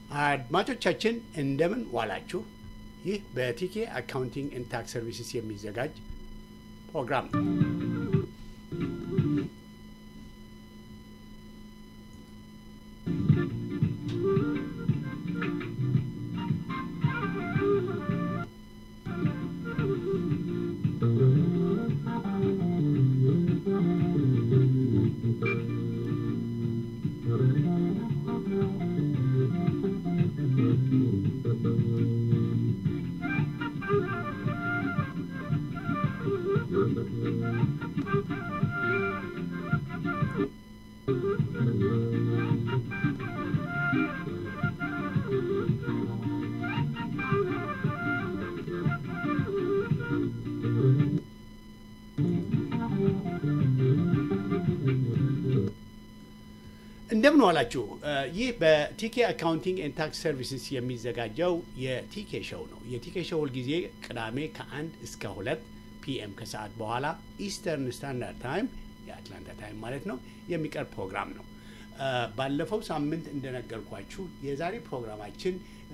አድማጮቻችን እንደምን ዋላችሁ። ይህ በቲኬ አካውንቲንግ ኤንድ ታክስ ሰርቪስስ የሚዘጋጅ ፕሮግራም ነው። እንደምን ዋላችሁ። ይህ በቲኬ አካውንቲንግ ኤንድ ታክስ ሰርቪስስ የሚዘጋጀው የቲኬ ሾው ነው። የቲኬ ሾው ሁልጊዜ ቅዳሜ ከአንድ እስከ ሁለት ፒኤም ከሰዓት በኋላ ኢስተርን ስታንዳርድ ታይም የአትላንታ ታይም ማለት ነው የሚቀርብ ፕሮግራም ነው። ባለፈው ሳምንት እንደነገርኳችሁ የዛሬ ፕሮግራማችን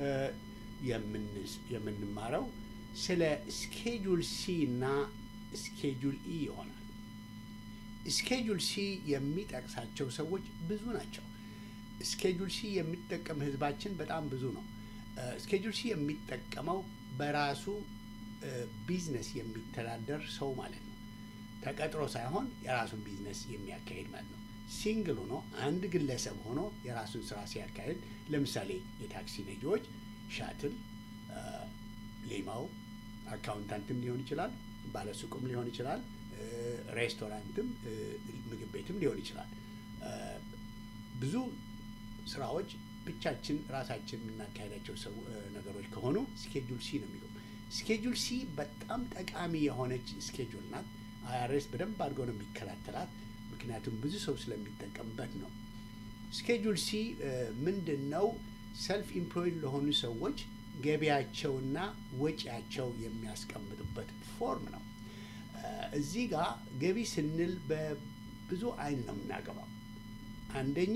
የምንማረው ስለ ስኬጁል ሲ እና ስኬጁል ኢ ይሆናል። ስኬጁል ሲ የሚጠቅሳቸው ሰዎች ብዙ ናቸው። ስኬጁል ሲ የሚጠቀም ህዝባችን በጣም ብዙ ነው። ስኬጁል ሲ የሚጠቀመው በራሱ ቢዝነስ የሚተዳደር ሰው ማለት ነው። ተቀጥሮ ሳይሆን የራሱን ቢዝነስ የሚያካሂድ ማለት ነው። ሲንግል ሆኖ አንድ ግለሰብ ሆኖ የራሱን ስራ ሲያካሂድ፣ ለምሳሌ የታክሲ ነጂዎች ሻትል፣ ሌማው፣ አካውንታንትም ሊሆን ይችላል፣ ባለሱቁም ሊሆን ይችላል ሬስቶራንትም ምግብ ቤትም ሊሆን ይችላል። ብዙ ስራዎች ብቻችን ራሳችን የምናካሄዳቸው ሰው ነገሮች ከሆኑ ስኬጁል ሲ ነው የሚለው። ስኬጁል ሲ በጣም ጠቃሚ የሆነች ስኬጁል ናት። አይአርኤስ በደንብ አድርገው ነው የሚከታተላት፣ ምክንያቱም ብዙ ሰው ስለሚጠቀምበት ነው። ስኬጁል ሲ ምንድን ነው? ሰልፍ ኢምፕሎይድ ለሆኑ ሰዎች ገቢያቸውና ወጪያቸው የሚያስቀምጡበት ፎርም ነው። እዚህ ጋር ገቢ ስንል በብዙ አይን ነው የምናገባው። አንደኛ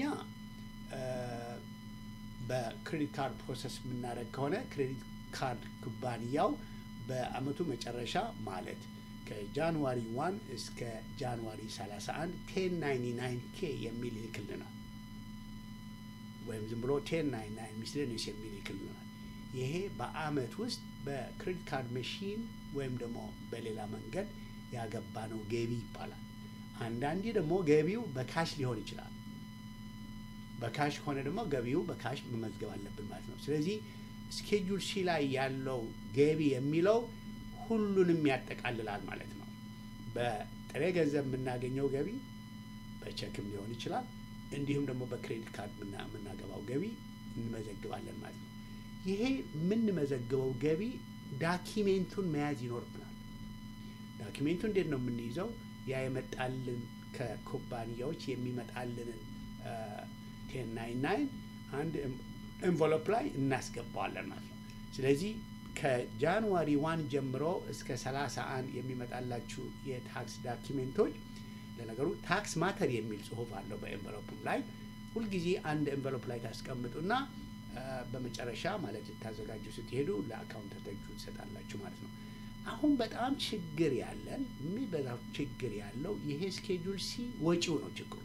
በክሬዲት ካርድ ፕሮሰስ የምናደርግ ከሆነ ክሬዲት ካርድ ኩባንያው በአመቱ መጨረሻ ማለት ከጃንዋሪ ዋን እስከ ጃንዋሪ 31 ቴን ናይንቲ ናይን ኬ የሚል ይልክልናል። ወይም ዝም ብሎ ቴን ናይንቲ ናይን ሚስሌኒየስ የሚል ይልክልናል። ይሄ በአመት ውስጥ በክሬዲት ካርድ መሺን ወይም ደግሞ በሌላ መንገድ ያገባ ነው ገቢ ይባላል። አንዳንዴ ደግሞ ገቢው በካሽ ሊሆን ይችላል። በካሽ ከሆነ ደግሞ ገቢው በካሽ መመዝገብ አለብን ማለት ነው። ስለዚህ ስኬጁል ሲ ላይ ያለው ገቢ የሚለው ሁሉንም ያጠቃልላል ማለት ነው። በጥሬ ገንዘብ የምናገኘው ገቢ በቸክም ሊሆን ይችላል። እንዲሁም ደግሞ በክሬዲት ካርድ የምናገባው ገቢ እንመዘግባለን ማለት ነው። ይሄ የምንመዘግበው ገቢ ዳኪሜንቱን መያዝ ይኖርብናል። ዳኪሜንቱ እንዴት ነው የምንይዘው? ያ የመጣልን ከኩባንያዎች የሚመጣልንን ቴን ናይን ናይን አንድ ኤንቨሎፕ ላይ እናስገባዋለን ማለት ነው። ስለዚህ ከጃንዋሪ ዋን ጀምሮ እስከ ሰላሳ አንድ የሚመጣላችሁ የታክስ ዳኪሜንቶች ለነገሩ ታክስ ማተር የሚል ጽሁፍ አለው በኤንቨሎፕም ላይ ሁልጊዜ አንድ ኤንቨሎፕ ላይ ታስቀምጡና በመጨረሻ ማለት ልታዘጋጁ ስትሄዱ ለአካውንታንቶቹ ትሰጣላችሁ ማለት ነው። አሁን በጣም ችግር ያለን የሚበዛው ችግር ያለው ይሄ ስኬጁል ሲ ወጪው ነው ችግሩ።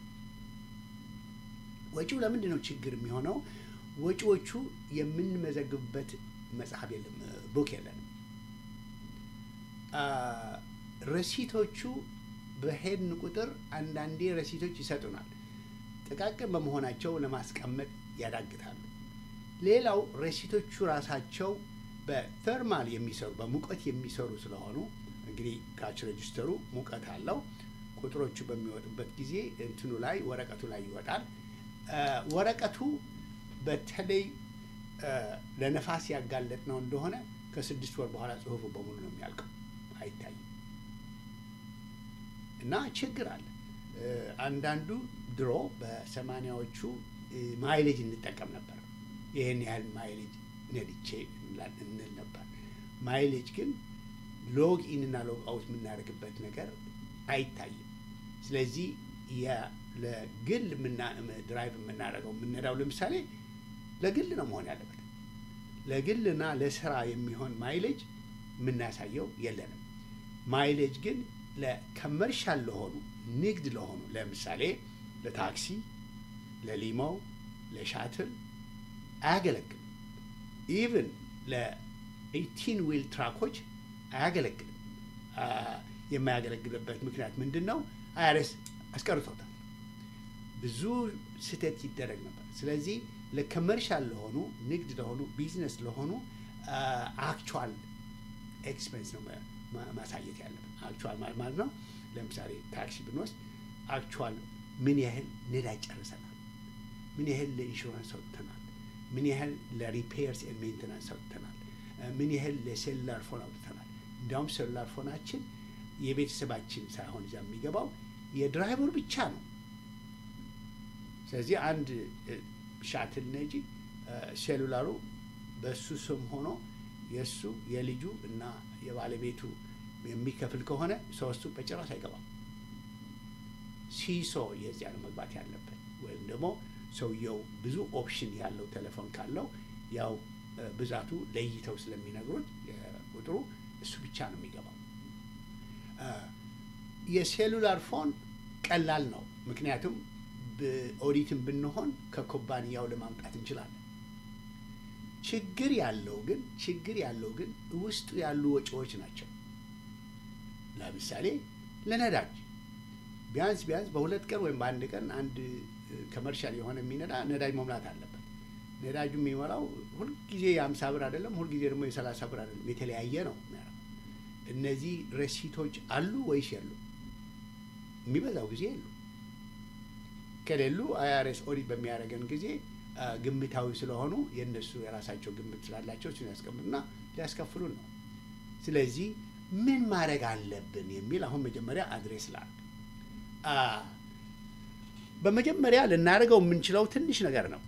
ወጪው ለምንድን ነው ችግር የሚሆነው? ወጪዎቹ የምንመዘግብበት መጽሐፍ የለም፣ ቡክ የለንም። ረሲቶቹ በሄድን ቁጥር አንዳንዴ ረሲቶች ይሰጡናል። ጥቃቅን በመሆናቸው ለማስቀመጥ ያዳግታሉ። ሌላው ረሲቶቹ ራሳቸው በተርማል የሚሰሩ በሙቀት የሚሰሩ ስለሆኑ እንግዲህ ካች ሬጅስተሩ ሙቀት አለው። ቁጥሮቹ በሚወጡበት ጊዜ እንትኑ ላይ ወረቀቱ ላይ ይወጣል። ወረቀቱ በተለይ ለነፋስ ያጋለጥ ነው እንደሆነ ከስድስት ወር በኋላ ጽሁፉ በሙሉ ነው የሚያልቀው፣ አይታይም እና ችግር አለ። አንዳንዱ ድሮ በሰማኒያዎቹ ማይሌጅ እንጠቀም ነበር። ይህን ያህል ማይሌጅ ነድቼ እንል ነበር። ማይሌጅ ግን ሎግ ኢን እና ሎግ አውት የምናደርግበት ነገር አይታይም። ስለዚህ ለግል ድራይቭ የምናደርገው የምንነዳው ለምሳሌ ለግል ነው መሆን ያለበት። ለግልና ለስራ የሚሆን ማይሌጅ የምናሳየው የለንም። ማይሌጅ ግን ለከመርሻል ለሆኑ ንግድ ለሆኑ ለምሳሌ ለታክሲ፣ ለሊሞ፣ ለሻትል አያገለግልም። ኢቭን ለኤይቲን ዊል ትራኮች አያገለግልም። የማያገለግልበት ምክንያት ምንድን ነው? አይአርኤስ አስቀርቶታል። ብዙ ስህተት ይደረግ ነበር። ስለዚህ ለከመርሻል ለሆኑ ንግድ ለሆኑ ቢዝነስ ለሆኑ አክቹዋል ኤክስፔንስ ነው ማሳየት ያለብን። አክቹዋል ማለት ነው። ለምሳሌ ታክሲ ብንወስድ አክቹዋል ምን ያህል ነዳጅ ጨርሰናል፣ ምን ያህል ለኢንሹራንስ አውጥተናል፣ ምን ያህል ለሪፔርስ ኤንድ ሜንቴናንስ አውጥተናል፣ ምን ያህል ለሴሉላር ፎን አውጥተናል። እንዲያውም ሴሉላር ፎናችን የቤተሰባችን ሳይሆን እዚያ የሚገባው የድራይቨሩ ብቻ ነው። ስለዚህ አንድ ሻትል ነጂ ሴሉላሩ በእሱ ስም ሆኖ የእሱ የልጁ እና የባለቤቱ የሚከፍል ከሆነ ሶስቱ በጭራሽ አይገባም። ሲሶ የዚያ ነው መግባት ያለበት። ወይም ደግሞ ሰውየው ብዙ ኦፕሽን ያለው ቴሌፎን ካለው ያው ብዛቱ ለይተው ስለሚነግሩት ቁጥሩ እሱ ብቻ ነው የሚገባው። የሴሉላር ፎን ቀላል ነው። ምክንያቱም ኦዲትን ብንሆን ከኩባንያው ለማምጣት እንችላለን። ችግር ያለው ግን ችግር ያለው ግን ውስጡ ያሉ ወጪዎች ናቸው። ለምሳሌ ለነዳጅ ቢያንስ ቢያንስ በሁለት ቀን ወይም በአንድ ቀን አንድ ከመርሻል የሆነ የሚነዳ ነዳጅ መሙላት አለበት። ነዳጁ የሚሞላው ሁልጊዜ የአምሳ ብር አይደለም፣ ሁልጊዜ ደግሞ የሰላሳ ብር አይደለም፣ የተለያየ ነው። እነዚህ ረሲቶች አሉ ወይስ የሉ? የሚበዛው ጊዜ የሉ። ከሌሉ አይአርኤስ ኦዲት በሚያደርገን ጊዜ ግምታዊ ስለሆኑ የእነሱ የራሳቸው ግምት ስላላቸው እሱን ያስቀምጡና ሊያስከፍሉን ነው። ስለዚህ ምን ማድረግ አለብን የሚል አሁን መጀመሪያ አድሬስ ላል በመጀመሪያ ልናደርገው የምንችለው ትንሽ ነገር ነው።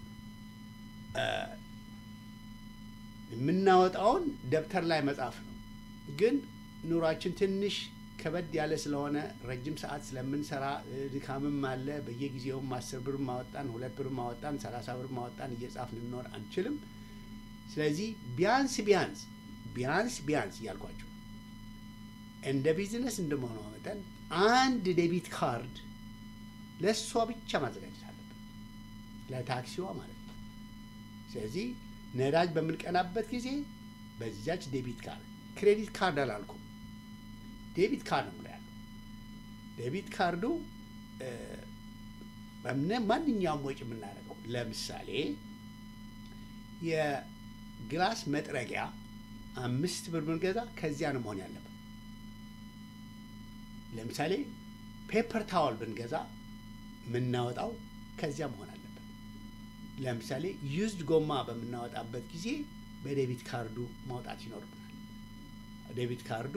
የምናወጣውን ደብተር ላይ መጻፍ ነው። ግን ኑሯችን ትንሽ ከበድ ያለ ስለሆነ ረጅም ሰዓት ስለምንሰራ ድካምም አለ። በየጊዜውም አስር ብር ማወጣን፣ ሁለት ብር ማወጣን፣ ሰላሳ ብር ማወጣን እየጻፍ ልንኖር አንችልም። ስለዚህ ቢያንስ ቢያንስ ቢያንስ ቢያንስ እያልኳቸው እንደ ቢዝነስ እንደመሆኗ መጠን አንድ ዴቢት ካርድ ለእሷ ብቻ ማዘጋጀት አለብን፣ ለታክሲዋ ማለት ነው። ስለዚህ ነዳጅ በምንቀናበት ጊዜ በዚያች ዴቢት ካርድ ክሬዲት ካርድ አላልኩም፣ ዴቢት ካርድ ነው ያለው። ዴቢት ካርዱ ማንኛውም ወጪ የምናደርገው ለምሳሌ የግላስ መጥረጊያ አምስት ብር ብንገዛ ከዚያ ነው መሆን ያለበት። ለምሳሌ ፔፐር ታወል ብንገዛ የምናወጣው ከዚያ መሆን አለበት። ለምሳሌ ዩዝድ ጎማ በምናወጣበት ጊዜ በዴቢት ካርዱ ማውጣት ይኖርብናል። ዴቢት ካርዱ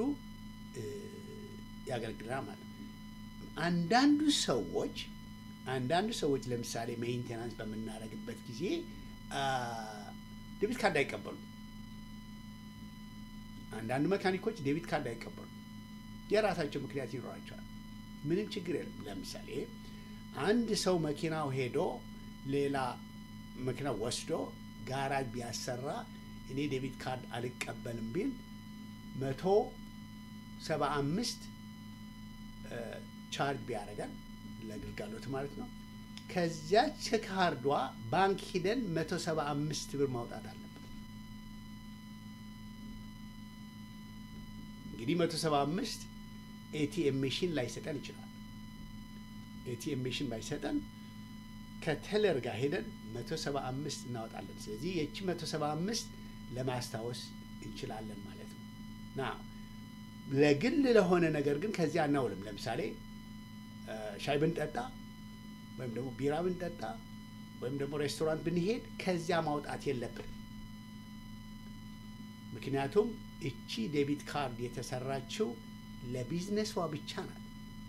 ያገለግለናል ማለት ነው። አንዳንዱ ሰዎች አንዳንዱ ሰዎች ለምሳሌ ሜንቴናንስ በምናደርግበት ጊዜ ዴቢት ካርድ አይቀበሉም። አንዳንድ መካኒኮች ዴቢት ካርድ አይቀበሉም። የራሳቸው ምክንያት ይኖራቸዋል። ምንም ችግር የለም። ለምሳሌ አንድ ሰው መኪናው ሄዶ ሌላ መኪና ወስዶ ጋራጅ ቢያሰራ እኔ ዴቢት ካርድ አልቀበልም ቢል መቶ ሰባ አምስት ቻርጅ ቢያደርገን ለግልጋሎት ማለት ነው። ከዚያች ካርዷ ባንክ ሂደን መቶ ሰባ አምስት ብር ማውጣት አለብን። እንግዲህ መቶ ሰባ አምስት ኤቲኤም ሜሽን ላይሰጠን ይችላል። ኤቲኤም ሜሽን ባይሰጠን ከተለር ጋር ሄደን መቶ ሰባ አምስት እናወጣለን። ስለዚህ የቺ መቶ ሰባ አምስት ለማስታወስ እንችላለን ማለት ነው። ና ለግል ለሆነ ነገር ግን ከዚያ አናውልም። ለምሳሌ ሻይ ብንጠጣ ወይም ደግሞ ቢራ ብንጠጣ ወይም ደግሞ ሬስቶራንት ብንሄድ ከዚያ ማውጣት የለብን። ምክንያቱም እቺ ዴቢት ካርድ የተሰራችው ለቢዝነሷ ብቻ ናት።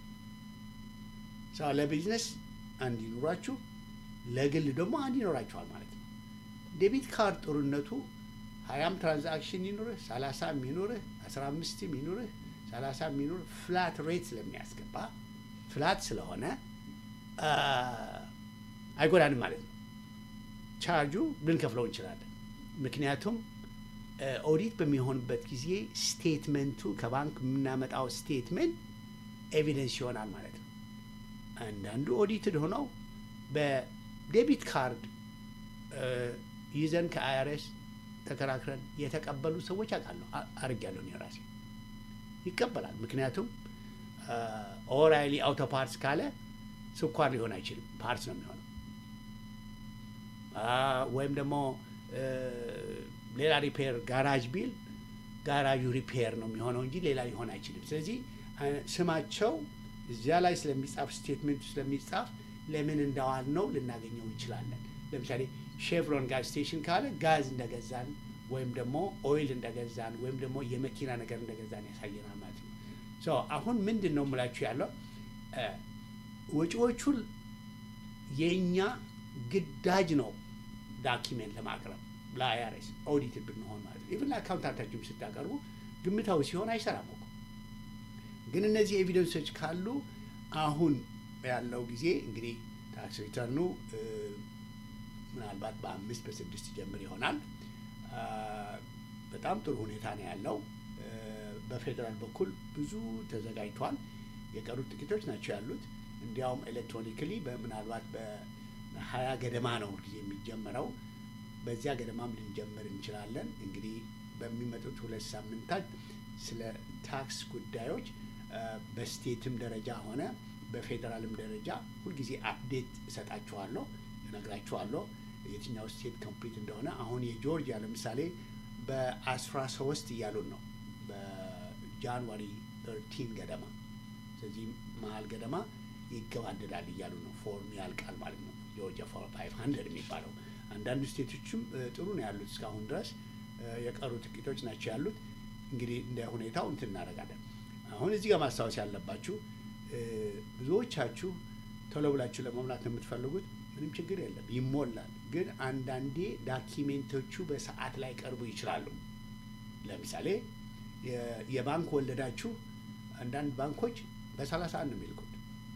ሰው ለቢዝነስ አንድ ይኑራችሁ፣ ለግል ደግሞ አንድ ይኖራችኋል ማለት ነው። ዴቢት ካርድ ጥሩነቱ ሀያም ትራንዛክሽን ይኑርህ፣ ሰላሳም ይኑርህ፣ አስራ አምስትም ይኑርህ፣ ሰላሳም ይኑርህ ፍላት ሬት ስለሚያስገባ ፍላት ስለሆነ አይጎዳንም ማለት ነው። ቻርጁ ልንከፍለው እንችላለን። ምክንያቱም ኦዲት በሚሆንበት ጊዜ ስቴትመንቱ ከባንክ የምናመጣው ስቴትመንት ኤቪደንስ ይሆናል ማለት ነው። አንዳንዱ ኦዲትድ ሆነው በዴቢት ካርድ ይዘን ከአይአርኤስ ተከራክረን የተቀበሉ ሰዎች አውቃለሁ። አድርጌያለሁ እኔ ራሴ ይቀበላል። ምክንያቱም ኦራይሊ አውቶ ፓርትስ ካለ ስኳር ሊሆን አይችልም፣ ፓርትስ ነው የሚሆነው። ወይም ደግሞ ሌላ ሪፔር ጋራጅ ቢል ጋራጁ ሪፔር ነው የሚሆነው እንጂ ሌላ ሊሆን አይችልም። ስለዚህ ስማቸው እዚያ ላይ ስለሚጻፍ ስቴትሜንቱ ስለሚጻፍ ለምን እንዳዋል ነው ልናገኘው እንችላለን። ለምሳሌ ሼቭሮን ጋዝ ስቴሽን ካለ ጋዝ እንደገዛን ወይም ደግሞ ኦይል እንደገዛን ወይም ደግሞ የመኪና ነገር እንደገዛን ያሳየናል ማለት ነው። ሶ አሁን ምንድን ነው የምላችሁ ያለው ወጪዎቹን የእኛ ግዳጅ ነው ዳኪሜንት ለማቅረብ ለአይአርኤስ ኦዲት ብንሆን ማለት ነው። ኢቭን ለአካውንታንታችሁም ስታቀርቡ ግምታዊ ሲሆን አይሰራም እኮ። ግን እነዚህ ኤቪደንሶች ካሉ አሁን ያለው ጊዜ እንግዲህ ታክስ ሪተርኑ ምናልባት በአምስት በስድስት ጀምር ይሆናል። በጣም ጥሩ ሁኔታ ነው ያለው። በፌዴራል በኩል ብዙ ተዘጋጅቷል። የቀሩት ጥቂቶች ናቸው ያሉት። እንዲያውም ኤሌክትሮኒክሊ ምናልባት በሀያ ገደማ ነው ጊዜ የሚጀመረው። በዚያ ገደማም ልንጀምር እንችላለን። እንግዲህ በሚመጡት ሁለት ሳምንታት ስለ ታክስ ጉዳዮች በስቴትም ደረጃ ሆነ በፌዴራልም ደረጃ ሁልጊዜ አፕዴት እሰጣችኋለሁ፣ እነግራችኋለሁ የትኛው ስቴት ኮምፕሊት እንደሆነ። አሁን የጆርጂያ ለምሳሌ በአስራ ሶስት እያሉን ነው በጃንዋሪ ተርቲን ገደማ ስለዚህ መሀል ገደማ ይገባደዳል እያሉ ነው። ፎርም ያልቃል ማለት ነው። ጆርጂያ ፎር ፋይቭ ሀንድረድ የሚባለው አንዳንዱ ስቴቶችም ጥሩ ነው ያሉት እስካሁን ድረስ የቀሩ ጥቂቶች ናቸው ያሉት። እንግዲህ እንደ ሁኔታው እንትን እናደርጋለን። አሁን እዚህ ጋር ማስታወስ ያለባችሁ ብዙዎቻችሁ ቶሎ ብላችሁ ለመሙላት ነው የምትፈልጉት። ምንም ችግር የለም ይሞላል። ግን አንዳንዴ ዳኪሜንቶቹ በሰዓት ላይ ቀርቡ ይችላሉ። ለምሳሌ የባንክ ወለዳችሁ አንዳንድ ባንኮች በሰላሳ አንድ ነው የሚልኩት።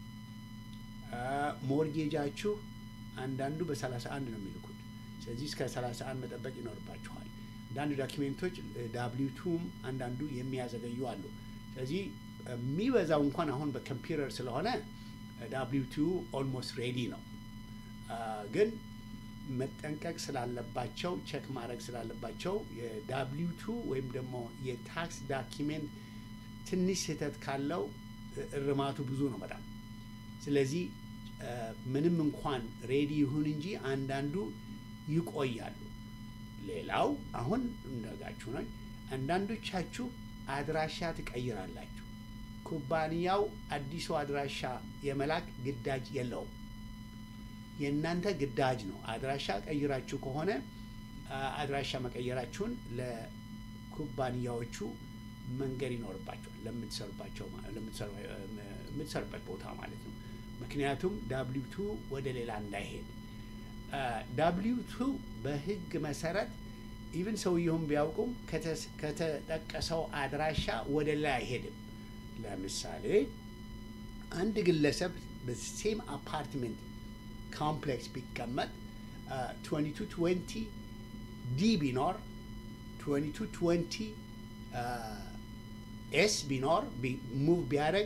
ሞርጌጃችሁ አንዳንዱ በሰላሳ አንድ ነው የሚልኩት። ስለዚህ እስከ ሰላሳ አንድ መጠበቅ ይኖርባችኋል። አንዳንዱ ዶኪሜንቶች ዳብሊቱም አንዳንዱ የሚያዘገዩ አሉ። ስለዚህ የሚበዛው እንኳን አሁን በኮምፒውተር ስለሆነ ዳብሊቱ ኦልሞስት ሬዲ ነው። ግን መጠንቀቅ ስላለባቸው ቼክ ማድረግ ስላለባቸው የዳብሊቱ ወይም ደግሞ የታክስ ዳኪሜንት ትንሽ ስህተት ካለው እርማቱ ብዙ ነው በጣም። ስለዚህ ምንም እንኳን ሬዲ ይሁን እንጂ አንዳንዱ ይቆያሉ። ሌላው አሁን እንደጋችሁ ነው። አንዳንዶቻችሁ አድራሻ ትቀይራላችሁ። ኩባንያው አዲሱ አድራሻ የመላክ ግዳጅ የለውም። የእናንተ ግዳጅ ነው። አድራሻ ቀይራችሁ ከሆነ አድራሻ መቀየራችሁን ለኩባንያዎቹ መንገድ ይኖርባቸዋል ለምትሰሩባቸው የምትሰሩበት ቦታ ማለት ነው። ምክንያቱም ዳብሊው ቱ ወደ ሌላ እንዳይሄድ ዳብሊው ቱ በሕግ መሰረት ኢቭን ሰውየውን ቢያውቁም ከተጠቀሰው አድራሻ ወደ ላይ አይሄድም። ለምሳሌ አንድ ግለሰብ በሴም አፓርትመንት ኮምፕሌክስ ቢቀመጥ 2220 ዲ ቢኖር 2220 ኤስ ቢኖር ሙቭ ቢያደርግ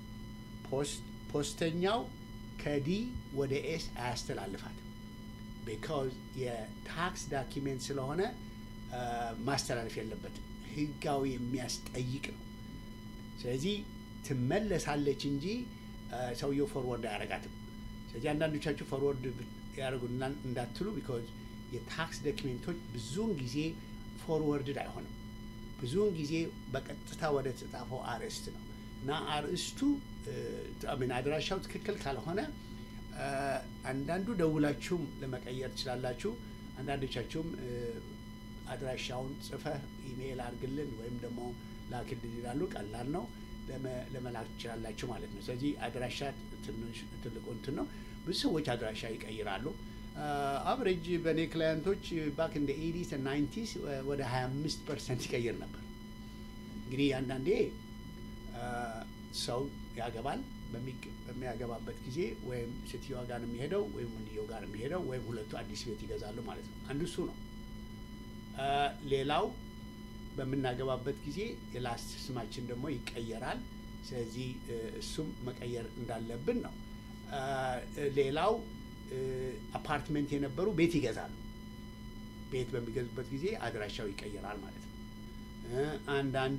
ፖስተኛው ከዲ ወደ ኤስ አያስተላልፋትም። ቢካዝ የታክስ ዳኪሜንት ስለሆነ ማስተላለፍ የለበትም። ህጋዊ የሚያስጠይቅ ነው። ስለዚህ ትመለሳለች እንጂ ሰውየው ፎርወርድ አያደርጋትም። ስለዚህ አንዳንዶቻችሁ ፎርወርድ ያደርጉ እንዳትሉ፣ ቢካዝ የታክስ ዶኪሜንቶች ብዙውን ጊዜ ፎርወርድድ አይሆንም። ብዙውን ጊዜ በቀጥታ ወደ ተጻፈው አርዕስት ነው እና አርዕስቱ አድራሻው ትክክል ካልሆነ አንዳንዱ ደውላችሁም ለመቀየር ትችላላችሁ። አንዳንዶቻችሁም አድራሻውን ጽፈህ ኢሜይል አድርግልን ወይም ደግሞ ላክልን ይላሉ። ቀላል ነው፣ ለመላክ ትችላላችሁ ማለት ነው። ስለዚህ አድራሻ ትልቁ እንትን ነው። ብዙ ሰዎች አድራሻ ይቀይራሉ። አብሬጅ በእኔ ክላየንቶች ባክ እንደ ኤዲስ ናይንቲስ ወደ 25 ፐርሰንት ይቀይር ነበር። እንግዲህ አንዳንዴ ሰው ያገባል፣ በሚያገባበት ጊዜ ወይም ሴትዮዋ ጋር ነው የሚሄደው ወይም ወንድየው ጋር ነው የሚሄደው ወይም ሁለቱ አዲስ ቤት ይገዛሉ ማለት ነው። አንዱ እሱ ነው። ሌላው በምናገባበት ጊዜ የላስት ስማችን ደግሞ ይቀየራል። ስለዚህ እሱም መቀየር እንዳለብን ነው። ሌላው አፓርትመንት የነበሩ ቤት ይገዛሉ። ቤት በሚገዙበት ጊዜ አድራሻው ይቀየራል ማለት ነው። አንዳንዴ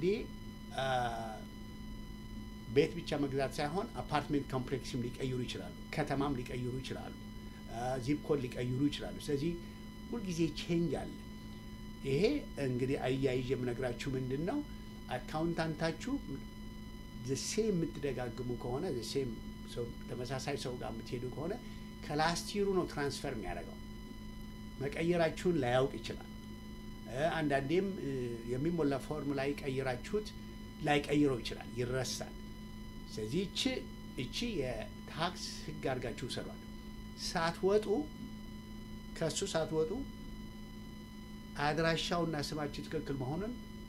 ቤት ብቻ መግዛት ሳይሆን አፓርትሜንት ኮምፕሌክስም ሊቀይሩ ይችላሉ። ከተማም ሊቀይሩ ይችላሉ። ዚፕ ኮድ ሊቀይሩ ይችላሉ። ስለዚህ ሁልጊዜ ቼንጅ አለ። ይሄ እንግዲህ አያይዤ የምነግራችሁ ምንድን ነው አካውንታንታችሁ ዘሴም የምትደጋግሙ ከሆነ ዘሴም ተመሳሳይ ሰው ጋር የምትሄዱ ከሆነ ከላስቲሩ ነው ትራንስፈር የሚያደርገው። መቀየራችሁን ላያውቅ ይችላል። አንዳንዴም የሚሞላ ፎርም ላይ ቀይራችሁት ላይቀይረው ይችላል፣ ይረሳል። ስለዚህ እቺ እቺ የታክስ ሕግ አድርጋችሁ ውሰዷል። ሳትወጡ ከእሱ ሳትወጡ አድራሻውና ስማችሁ ትክክል መሆኑን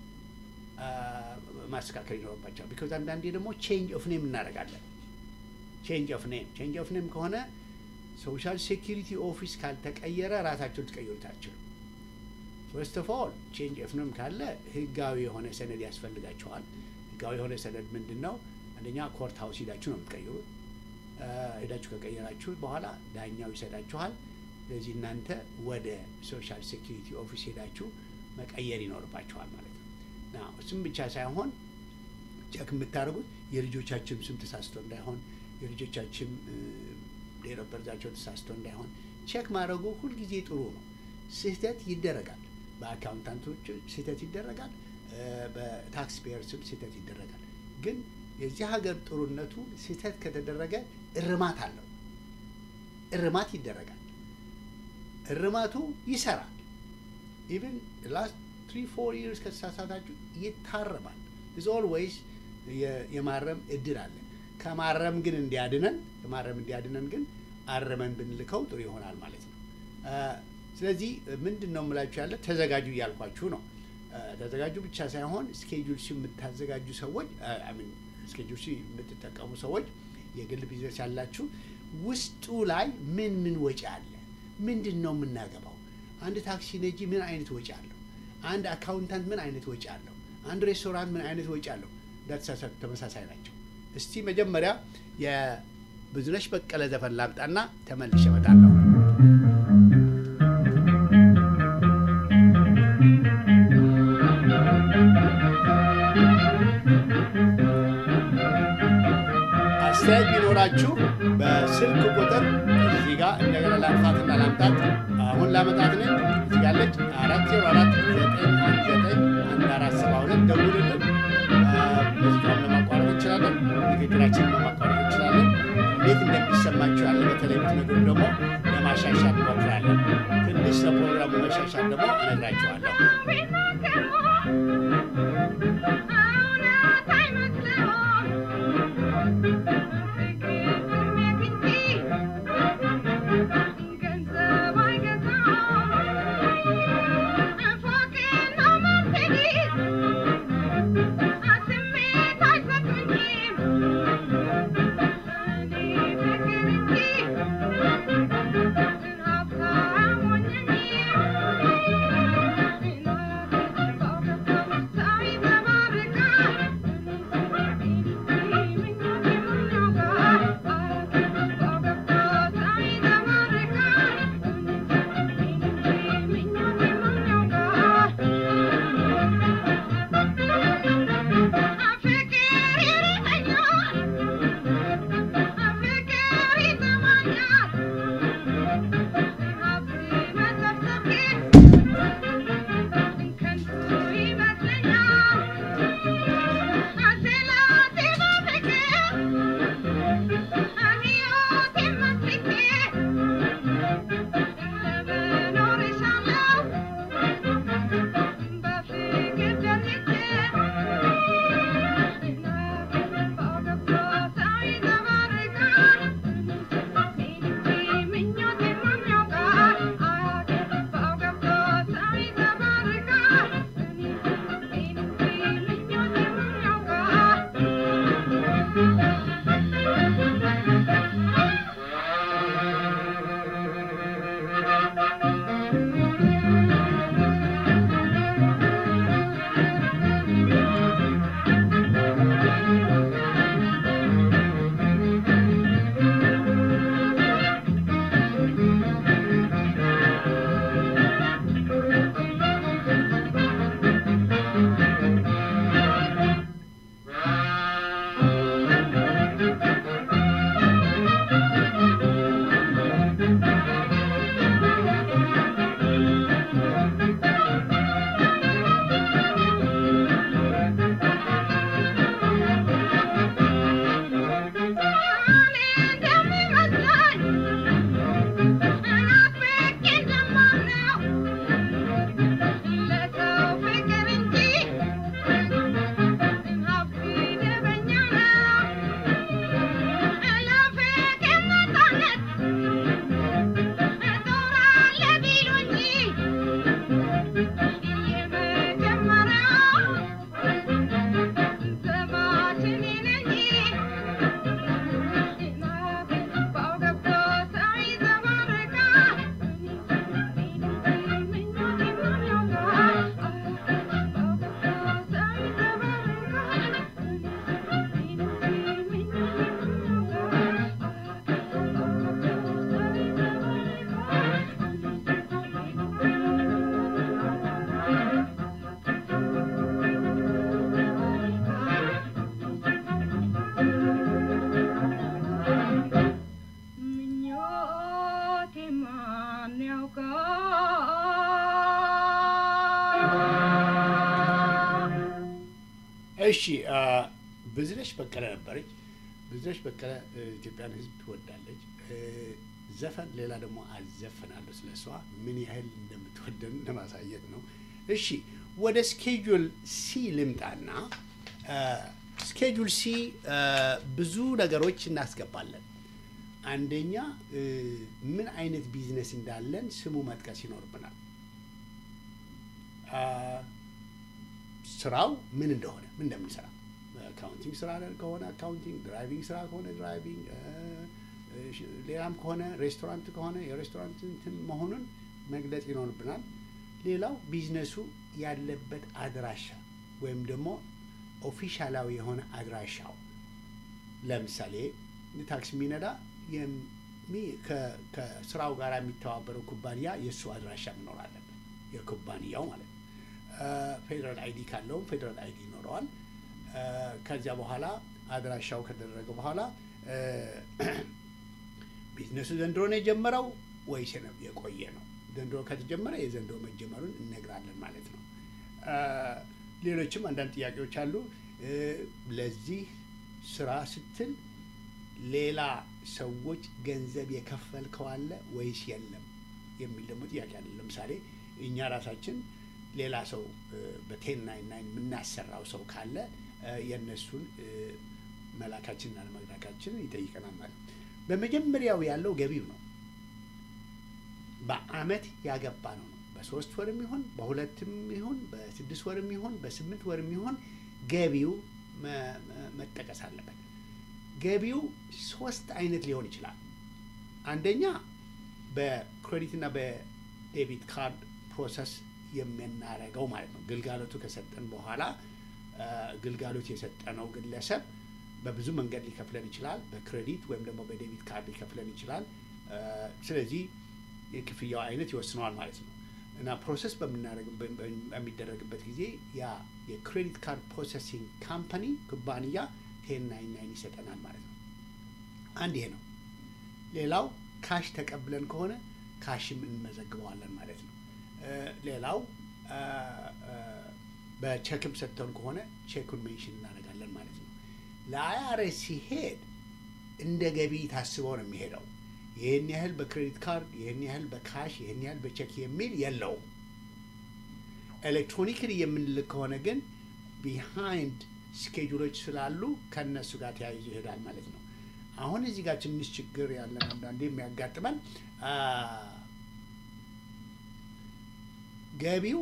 ማስተካከል ይኖርባቸዋል። ቢኮዝ አንዳንዴ ደግሞ ቼንጅ ኦፍ ኔም እናደርጋለን። ቼንጅ ኦፍ ኔም ቼንጅ ኦፍ ኔም ከሆነ ሶሻል ሴኪሪቲ ኦፊስ ካልተቀየረ ራሳቸውን ትቀይሩታችሁ። ፈርስት ኦፍ ኦል ቼንጅ ኦፍ ኔም ካለ ህጋዊ የሆነ ሰነድ ያስፈልጋቸዋል። ህጋዊ የሆነ ሰነድ ምንድን ነው? አንደኛ ኮርት ሀውስ ሄዳችሁ ነው የምትቀይሩት። ሄዳችሁ ከቀየራችሁ በኋላ ዳኛው ይሰጣችኋል። ስለዚህ እናንተ ወደ ሶሻል ሴኪሪቲ ኦፊስ ሄዳችሁ መቀየር ይኖርባችኋል ማለት ነው። ና እሱም ብቻ ሳይሆን ቸክ የምታደርጉት የልጆቻችን ስም ተሳስቶ እንዳይሆን የልጆቻችን ዴት ኦፍ በርዛቸው ተሳስቶ እንዳይሆን ቼክ ማድረጉ ሁልጊዜ ጥሩ ነው። ስህተት ይደረጋል። በአካውንታንቶች ስህተት ይደረጋል። በታክስ ፔየር ስም ስህተት ይደረጋል። ግን የዚህ ሀገር ጥሩነቱ ስህተት ከተደረገ እርማት አለው። እርማት ይደረጋል። እርማቱ ይሰራል። ኢቭን ላስት ትሪ ፎር ይርስ ከተሳሳታችሁ ይታረማል። ኢዝ ኦልዌይስ የማረም እድል አለ። ከማረም ግን እንዲያድነን ከማረም እንዲያድነን ግን አረመን ብንልከው ጥሩ ይሆናል ማለት ነው። ስለዚህ ምንድን ነው የምላችሁ ያለ ተዘጋጁ እያልኳችሁ ነው። ተዘጋጁ ብቻ ሳይሆን ስኬጁል ሲ የምታዘጋጁ ሰዎች ሚን ስኬጁል ሲ የምትጠቀሙ ሰዎች የግል ቢዝነስ ያላችሁ ውስጡ ላይ ምን ምን ወጪ አለ? ምንድን ነው የምናገባው? አንድ ታክሲ ነጂ ምን አይነት ወጪ አለው? አንድ አካውንታንት ምን አይነት ወጪ አለው? አንድ ሬስቶራንት ምን አይነት ወጪ አለው? እንዳተሳሳቱ ተመሳሳይ ናቸው። እስቲ መጀመሪያ የብዙነሽ በቀለ ዘፈን ላምጣና ተመልሼ እመጣለሁ። አስተያየት ቢኖራችሁ በስልክ ቁጥር እዚህ ጋር እንደገና ላምጣትና ላምጣት አሁን ላመጣት ነኝ እዚህ ጋለች አራት ዜሮ አራት ዘጠኝ አንድ ዘጠኝ አንድ አራት ሰባ ሁለት ደውልልን። ሙዚቃውን ለማቋረጥ እንችላለን። ንግግራችንን ለማቋረጥ እንችላለን። እንዴት እንደሚሰማችሁ ያለ በተለይ ብትነግሩ ደግሞ ለማሻሻል እንሞክራለን። ትንሽ ለፕሮግራሙ መሻሻል ደግሞ እነግራችኋለሁ። Thank you. እሺ ብዙነሽ በቀለ ነበረች። ብዙነሽ በቀለ ኢትዮጵያን ሕዝብ ትወዳለች። ዘፈን ሌላ ደግሞ አዘፍናለሁ ስለ እሷ ምን ያህል እንደምትወደን ለማሳየት ነው። እሺ ወደ ስኬጁል ሲ ልምጣና ስኬጁል ሲ ብዙ ነገሮች እናስገባለን። አንደኛ ምን አይነት ቢዝነስ እንዳለን ስሙ መጥቀስ ይኖርብናል። ስራው ምን እንደሆነ ምን እንደምንሰራ አካውንቲንግ ስራ ከሆነ አካውንቲንግ፣ ድራይቪንግ ስራ ከሆነ ድራይቪንግ፣ ሌላም ከሆነ ሬስቶራንት ከሆነ የሬስቶራንት እንትን መሆኑን መግለጽ ይኖርብናል። ሌላው ቢዝነሱ ያለበት አድራሻ ወይም ደግሞ ኦፊሻላዊ የሆነ አድራሻው ለምሳሌ ታክሲ የሚነዳ ከስራው ጋር የሚተባበረው ኩባንያ የእሱ አድራሻ መኖር አለበት፣ የኩባንያው ማለት ነው። ፌዴራል አይዲ ካለውም ፌዴራል አይዲ ይኖረዋል። ከዚያ በኋላ አድራሻው ከደረገ በኋላ ቢዝነሱ ዘንድሮ ነው የጀመረው ወይስ የቆየ ነው? ዘንድሮ ከተጀመረ የዘንድሮ መጀመሩን እነግራለን ማለት ነው። ሌሎችም አንዳንድ ጥያቄዎች አሉ። ለዚህ ስራ ስትል ሌላ ሰዎች ገንዘብ የከፈልከው አለ ወይስ የለም የሚል ደግሞ ጥያቄ አለ። ለምሳሌ እኛ ራሳችን ሌላ ሰው በቴን ናይን ናይን የምናሰራው ሰው ካለ የእነሱን መላካችንና ለመላካችንን ይጠይቀናል ማለት ነው። በመጀመሪያው ያለው ገቢው ነው። በአመት ያገባ ነው ነው በሶስት ወርም ይሁን በሁለትም ይሁን በስድስት ወርም ይሁን በስምንት ወርም ይሁን ገቢው መጠቀስ አለበት። ገቢው ሶስት አይነት ሊሆን ይችላል። አንደኛ በክሬዲትና በዴቢት ካርድ ፕሮሰስ የምናደርገው ማለት ነው። ግልጋሎቱ ከሰጠን በኋላ ግልጋሎት የሰጠነው ግለሰብ በብዙ መንገድ ሊከፍለን ይችላል። በክሬዲት ወይም ደግሞ በዴቢት ካርድ ሊከፍለን ይችላል። ስለዚህ የክፍያው አይነት ይወስነዋል ማለት ነው እና ፕሮሰስ በሚደረግበት ጊዜ ያ የክሬዲት ካርድ ፕሮሰሲንግ ካምፓኒ ኩባንያ ቴን ናይን ናይን ይሰጠናል ማለት ነው። አንድ ይሄ ነው። ሌላው ካሽ ተቀብለን ከሆነ ካሽም እንመዘግበዋለን ማለት ነው። ሌላው በቼክም ሰጥተውን ከሆነ ቼኩን ሜንሽን እናደርጋለን ማለት ነው። ለአይአርኤስ ሲሄድ እንደ ገቢ ታስበው ነው የሚሄደው። ይህን ያህል በክሬዲት ካርድ፣ ይህን ያህል በካሽ፣ ይህን ያህል በቼክ የሚል የለውም። ኤሌክትሮኒክሊ የምንልክ ከሆነ ግን ቢሃይንድ ስኬጁሎች ስላሉ ከእነሱ ጋር ተያይዞ ይሄዳል ማለት ነው። አሁን እዚህ ጋር ትንሽ ችግር ያለን አንዳንዴ የሚያጋጥመን ገቢው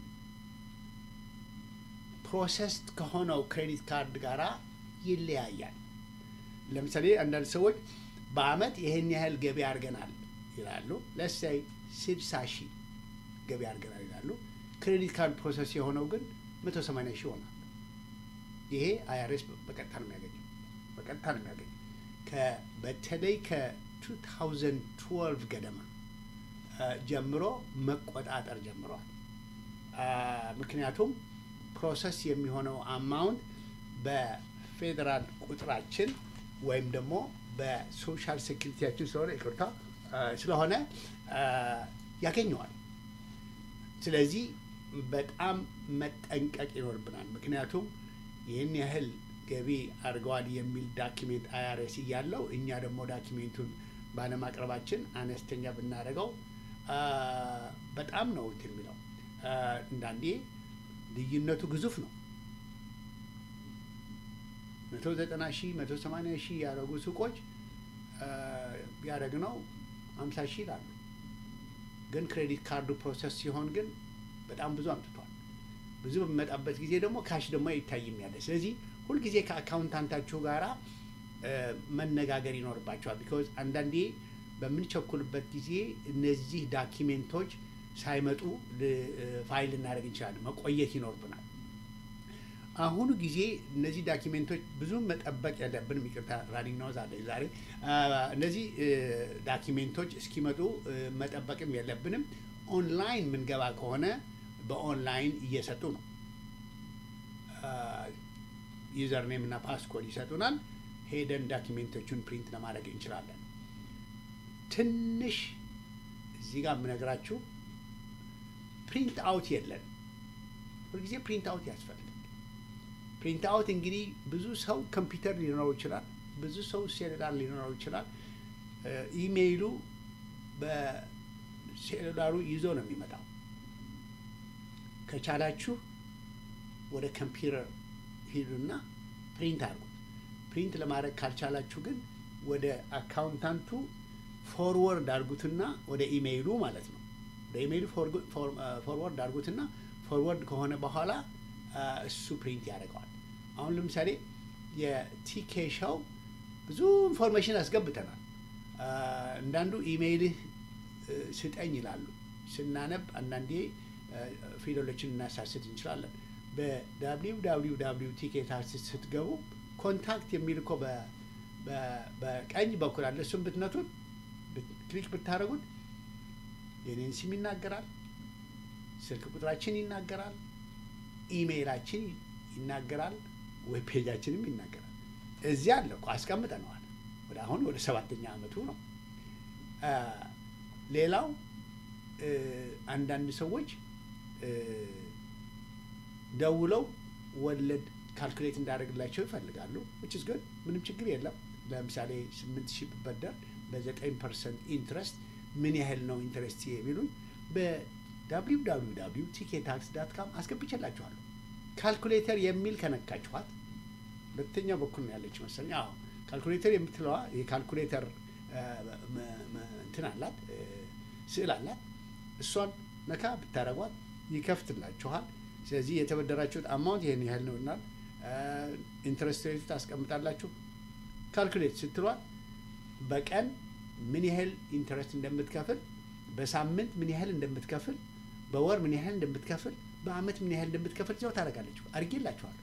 ፕሮሰስድ ከሆነው ክሬዲት ካርድ ጋራ ይለያያል። ለምሳሌ አንዳንድ ሰዎች በአመት ይህን ያህል ገቢ አድርገናል ይላሉ። ለሳይ ስድሳ ሺህ ገቢ አድርገናል ይላሉ። ክሬዲት ካርድ ፕሮሰስ የሆነው ግን መቶ ሰማንያ ሺህ ይሆናል። ይሄ አይአርኤስ በቀጥታ ነው የሚያገኘው በቀጥታ ነው የሚያገኘው። በተለይ ከ2012 ገደማ ጀምሮ መቆጣጠር ጀምሯል። ምክንያቱም ፕሮሰስ የሚሆነው አማውንት በፌዴራል ቁጥራችን ወይም ደግሞ በሶሻል ሴኪሪቲያችን ስለሆነ ይቅርታ ስለሆነ ያገኘዋል። ስለዚህ በጣም መጠንቀቅ ይኖርብናል። ምክንያቱም ይህን ያህል ገቢ አድርገዋል የሚል ዳኪሜንት አይአርኤስ እያለው እኛ ደግሞ ዳኪሜንቱን ባለማቅረባችን አነስተኛ ብናደርገው በጣም ነው እንትን የሚለው እንዳንዴ ልዩነቱ ግዙፍ ነው። መቶ ዘጠና ሺህ መቶ ሰማንያ ሺህ ያደረጉ ሱቆች ያደረግነው ሀምሳ ሺህ ይላሉ። ግን ክሬዲት ካርዱ ፕሮሰስ ሲሆን ግን በጣም ብዙ አምጥቷል። ብዙ በሚመጣበት ጊዜ ደግሞ ካሽ ደግሞ አይታይም ያለ። ስለዚህ ሁልጊዜ ከአካውንታንታችሁ ጋራ መነጋገር ይኖርባቸዋል። ቢኮዝ አንዳንዴ በምንቸኩልበት ጊዜ እነዚህ ዳኪሜንቶች ሳይመጡ ፋይል ልናደርግ እንችላለን። መቆየት ይኖርብናል። አሁኑ ጊዜ እነዚህ ዳኪሜንቶች ብዙ መጠበቅ የለብንም። ይቅርታ ራኒንግ ነው ዛሬ ዛሬ እነዚህ ዳኪሜንቶች እስኪመጡ መጠበቅም የለብንም። ኦንላይን ምንገባ ከሆነ በኦንላይን እየሰጡ ነው። ዩዘር ኔም እና ፓስኮድ ይሰጡናል። ሄደን ዳኪሜንቶቹን ፕሪንት ለማድረግ እንችላለን። ትንሽ እዚህ ጋር የምነግራችሁ ፕሪንት አውት የለን ሁልጊዜ ፕሪንት አውት ያስፈልጋል። ፕሪንት አውት እንግዲህ ብዙ ሰው ኮምፒውተር ሊኖረው ይችላል፣ ብዙ ሰው ሴሉላር ሊኖረው ይችላል። ኢሜይሉ በሴሉላሩ ይዞ ነው የሚመጣው። ከቻላችሁ ወደ ኮምፒውተር ሂዱና ፕሪንት አድርጉት። ፕሪንት ለማድረግ ካልቻላችሁ ግን ወደ አካውንታንቱ ፎርወርድ አድርጉትና ወደ ኢሜይሉ ማለት ነው። ወደ ኢሜይሉ ፎርወርድ አድርጉትና ፎርወርድ ከሆነ በኋላ እሱ ፕሪንት ያደርገዋል። አሁን ለምሳሌ የቲኬ ሾው ብዙ ኢንፎርሜሽን አስገብተናል። አንዳንዱ ኢሜይልህ ስጠኝ ይላሉ። ስናነብ አንዳንዴ ፊደሎችን እናሳስት እንችላለን። በዳብሊው ዳብሊው ዳብሊው ቲኬት አርቲስት ስትገቡ ኮንታክት የሚል እኮ በቀኝ በኩል አለ። እሱም ብትነቱት ክሊክ ብታደርጉት የኔን ስም ይናገራል፣ ስልክ ቁጥራችን ይናገራል፣ ኢሜይላችን ይናገራል፣ ዌብ ፔጃችንም ይናገራል። እዚያ አለ እኮ አስቀምጠነዋል። ወደ አሁን ወደ ሰባተኛ ዓመቱ ነው። ሌላው አንዳንድ ሰዎች ደውለው ወለድ ካልኩሌት እንዳደርግላቸው ይፈልጋሉ። ዊች ኢዝ ጉድ ምንም ችግር የለም። ለምሳሌ ስምንት ሺህ ብበደር በዘጠኝ ፐርሰንት ኢንትረስት ምን ያህል ነው ኢንትረስት የሚሉኝ በዳብሊው ዳብሊው ዳብሊው ቲኬት ታክስ ዳት ካም አስገብቼላችኋለሁ። ካልኩሌተር የሚል ከነካችኋት ሁለተኛው በኩል ነው ያለች መሰለኝ። አዎ ካልኩሌተር የምትለዋ የካልኩሌተር እንትን አላት ስዕል አላት። እሷን ነካ ብታደረጓት ይከፍትላችኋል። ስለዚህ የተበደራችሁት አማውንት ይህን ያህል ነው እና ኢንትረስት ሬት ታስቀምጣላችሁ። ካልኩሌት ስትሏል በቀን ምን ያህል ኢንትረስት እንደምትከፍል፣ በሳምንት ምን ያህል እንደምትከፍል፣ በወር ምን ያህል እንደምትከፍል፣ በአመት ምን ያህል እንደምትከፍል እዚያው ታደርጋለች። አድርጌላችኋለሁ።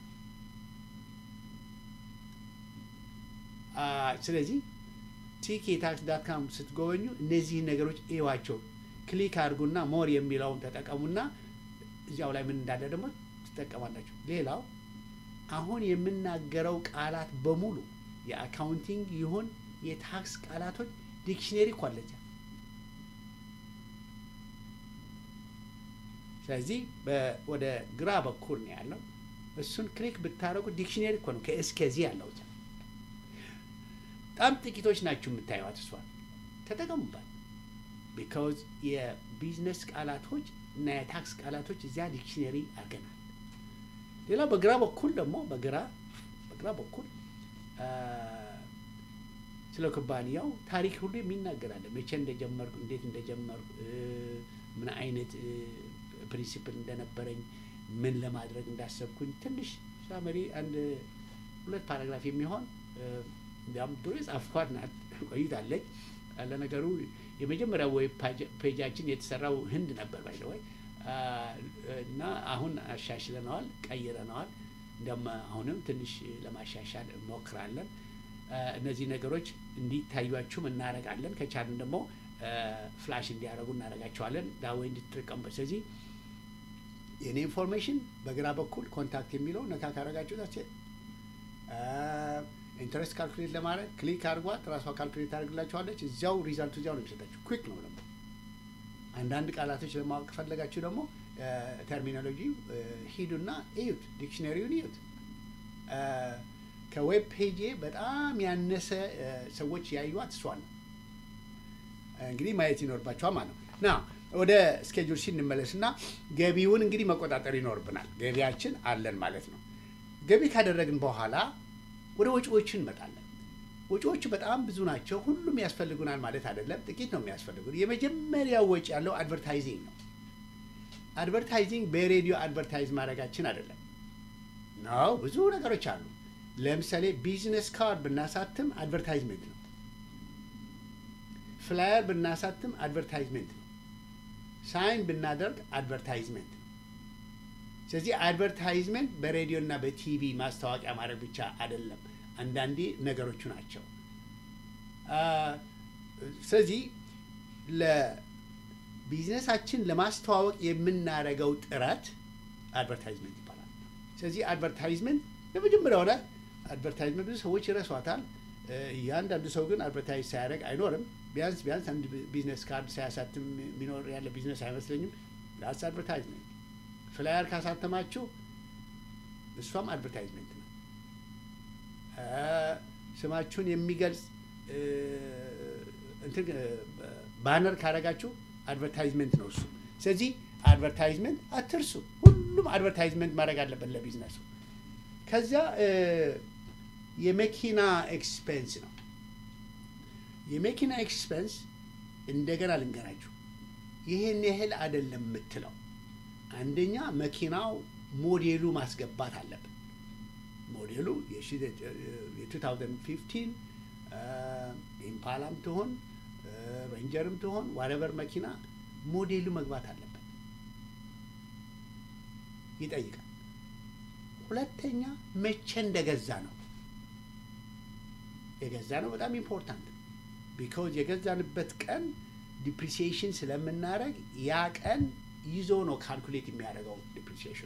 ስለዚህ ቲኬ ታክስ ዳት ካም ስትጎበኙ እነዚህን ነገሮች እዩዋቸው። ክሊክ አድርጉና ሞር የሚለውን ተጠቀሙና እዚያው ላይ ምን እንዳለ ደግሞ ትጠቀማላችሁ። ሌላው አሁን የምናገረው ቃላት በሙሉ የአካውንቲንግ ይሁን የታክስ ቃላቶች ዲክሽነሪ እኮ አለ እዚያ። ስለዚህ ወደ ግራ በኩል ነው ያለው። እሱን ክሊክ ብታደረጉ ዲክሽነሪ እኮ ነው ከእስከዚህ ያለው እዚያ። በጣም ጥቂቶች ናችሁ የምታዩት። እሷን ተጠቀሙባት። ቢካውዝ የቢዝነስ ቃላቶች እና የታክስ ቃላቶች እዚያ ዲክሽነሪ አድርገናል። ሌላው በግራ በኩል ደግሞ በግራ በግራ በኩል ስለ ኩባንያው ታሪክ ሁሉ የሚናገራለ። መቼ እንደጀመርኩ፣ እንዴት እንደጀመርኩ፣ ምን አይነት ፕሪንሲፕል እንደነበረኝ፣ ምን ለማድረግ እንዳሰብኩኝ ትንሽ ሳመሪ አንድ ሁለት ፓራግራፍ የሚሆን እንዲያውም ድሮ የጻፍኳት ናት፣ ቆይታለች። ለነገሩ የመጀመሪያው ዌብ ፔጃችን የተሰራው ህንድ ነበር ባይዘወይ እና አሁን አሻሽለነዋል፣ ቀይረነዋል። እንዲያውም አሁንም ትንሽ ለማሻሻል እንሞክራለን። እነዚህ ነገሮች እንዲታዩችሁም እናደርጋለን። ከቻልን ደግሞ ፍላሽ እንዲያደርጉ እናደርጋቸዋለን። ዳዌ እንድትጠቀሙበት። ስለዚህ የእኔ ኢንፎርሜሽን በግራ በኩል ኮንታክት የሚለው ነካ ካረጋችሁ ታች ኢንተረስት ካልኩሌት ለማድረግ ክሊክ አድርጓት፣ ራሷ ካልኩሌት ታደርግላችኋለች። እዚያው ሪዛልቱ እዚያው ነው የሚሰጣችሁ። ኩዊክ ነው ደግሞ። አንዳንድ ቃላቶች ለማወቅ ከፈለጋችሁ ደግሞ ተርሚኖሎጂ ሂዱና እዩት፣ ዲክሽነሪውን እዩት። ከዌብ ፔጄ በጣም ያነሰ ሰዎች ያዩት እሷን ነው። እንግዲህ ማየት ይኖርባቸዋል ማለት ነው። ና ወደ ስኬጁል ሲ እንመለስና ገቢውን እንግዲህ መቆጣጠር ይኖርብናል። ገቢያችን አለን ማለት ነው። ገቢ ካደረግን በኋላ ወደ ወጪዎቹ እንመጣለን። ወጪዎቹ በጣም ብዙ ናቸው። ሁሉም ያስፈልጉናል ማለት አይደለም። ጥቂት ነው የሚያስፈልጉን። የመጀመሪያው ወጪ ያለው አድቨርታይዚንግ ነው። አድቨርታይዚንግ በሬዲዮ አድቨርታይዝ ማድረጋችን አይደለም ነው። ብዙ ነገሮች አሉ። ለምሳሌ ቢዝነስ ካርድ ብናሳትም አድቨርታይዝመንት ነው። ፍላየር ብናሳትም አድቨርታይዝመንት ነው። ሳይን ብናደርግ አድቨርታይዝመንት ነው። ስለዚህ አድቨርታይዝመንት በሬዲዮ እና በቲቪ ማስታወቂያ ማድረግ ብቻ አይደለም። አንዳንዴ ነገሮቹ ናቸው። ስለዚህ ለቢዝነሳችን ለማስተዋወቅ የምናደርገው ጥረት አድቨርታይዝመንት ይባላል። ስለዚህ አድቨርታይዝመንት ለመጀመሪያው ላይ አድቨርታይዝመንት ብዙ ሰዎች ይረሷታል። እያንዳንዱ ሰው ግን አድቨርታይዝ ሳያደርግ አይኖርም። ቢያንስ ቢያንስ አንድ ቢዝነስ ካርድ ሳያሳትም የሚኖር ያለ ቢዝነስ አይመስለኝም። ላስ አድቨርታይዝመንት ፍላየር ካሳተማችሁ እሷም አድቨርታይዝመንት ነው። ስማችሁን የሚገልጽ እንትን ባነር ካረጋችሁ አድቨርታይዝመንት ነው እሱ። ስለዚህ አድቨርታይዝመንት አትርሱ። ሁሉም አድቨርታይዝመንት ማድረግ አለበት ለቢዝነሱ። ከዚያ የመኪና ኤክስፔንስ ነው። የመኪና ኤክስፔንስ እንደገና ልንገራችሁ፣ ይህን ያህል አይደለም የምትለው። አንደኛ መኪናው ሞዴሉ ማስገባት አለብን። ሞዴሉ የ2015 ኢምፓላም ትሆን ሬንጀርም ትሆን ዋረቨር መኪና ሞዴሉ መግባት አለበት፣ ይጠይቃል። ሁለተኛ መቼ እንደገዛ ነው የገዛ ነው በጣም ኢምፖርታንት ቢካውዝ የገዛንበት ቀን ዲፕሪሲዬሽን ስለምናደርግ ያ ቀን ይዞ ነው ካልኩሌት የሚያደርገው ዲፕሪሲዬሽኑ።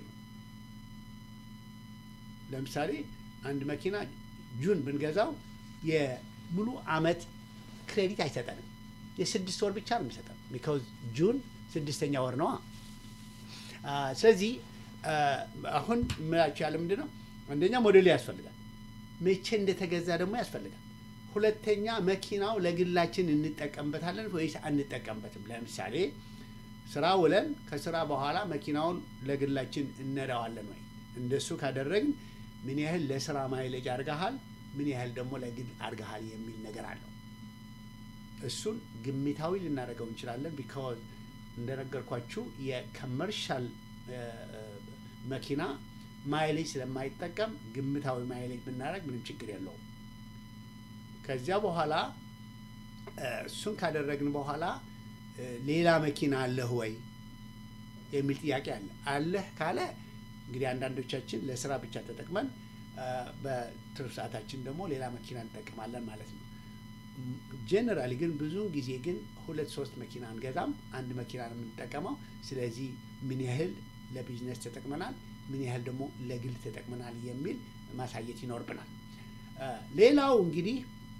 ለምሳሌ አንድ መኪና ጁን ብንገዛው የሙሉ አመት ክሬዲት አይሰጠንም። የስድስት ወር ብቻ ነው የሚሰጠን ቢካውዝ ጁን ስድስተኛ ወር ነዋ። ስለዚህ አሁን ምላቸው ያለ ምንድን ነው? አንደኛ ሞዴሉ ያስፈልጋል። መቼ እንደተገዛ ደግሞ ያስፈልጋል። ሁለተኛ መኪናው ለግላችን እንጠቀምበታለን ወይስ አንጠቀምበትም? ለምሳሌ ስራ ውለን ከስራ በኋላ መኪናውን ለግላችን እነዳዋለን ወይ? እንደሱ ካደረግን ምን ያህል ለስራ ማይሌጅ አርገሃል፣ ምን ያህል ደግሞ ለግል አርገሃል የሚል ነገር አለው። እሱን ግምታዊ ልናደርገው እንችላለን። ቢካዝ እንደነገርኳችሁ የኮመርሻል መኪና ማይሌጅ ስለማይጠቀም ግምታዊ ማይሌጅ ብናደርግ ምንም ችግር የለውም። ከዚያ በኋላ እሱን ካደረግን በኋላ ሌላ መኪና አለህ ወይ የሚል ጥያቄ አለ። አለህ ካለ እንግዲህ አንዳንዶቻችን ለስራ ብቻ ተጠቅመን በትርፍ ሰዓታችን ደግሞ ሌላ መኪና እንጠቀማለን ማለት ነው። ጄኔራሊ ግን ብዙውን ጊዜ ግን ሁለት ሶስት መኪና አንገዛም፣ አንድ መኪና ነው የምንጠቀመው። ስለዚህ ምን ያህል ለቢዝነስ ተጠቅመናል፣ ምን ያህል ደግሞ ለግል ተጠቅመናል የሚል ማሳየት ይኖርብናል። ሌላው እንግዲህ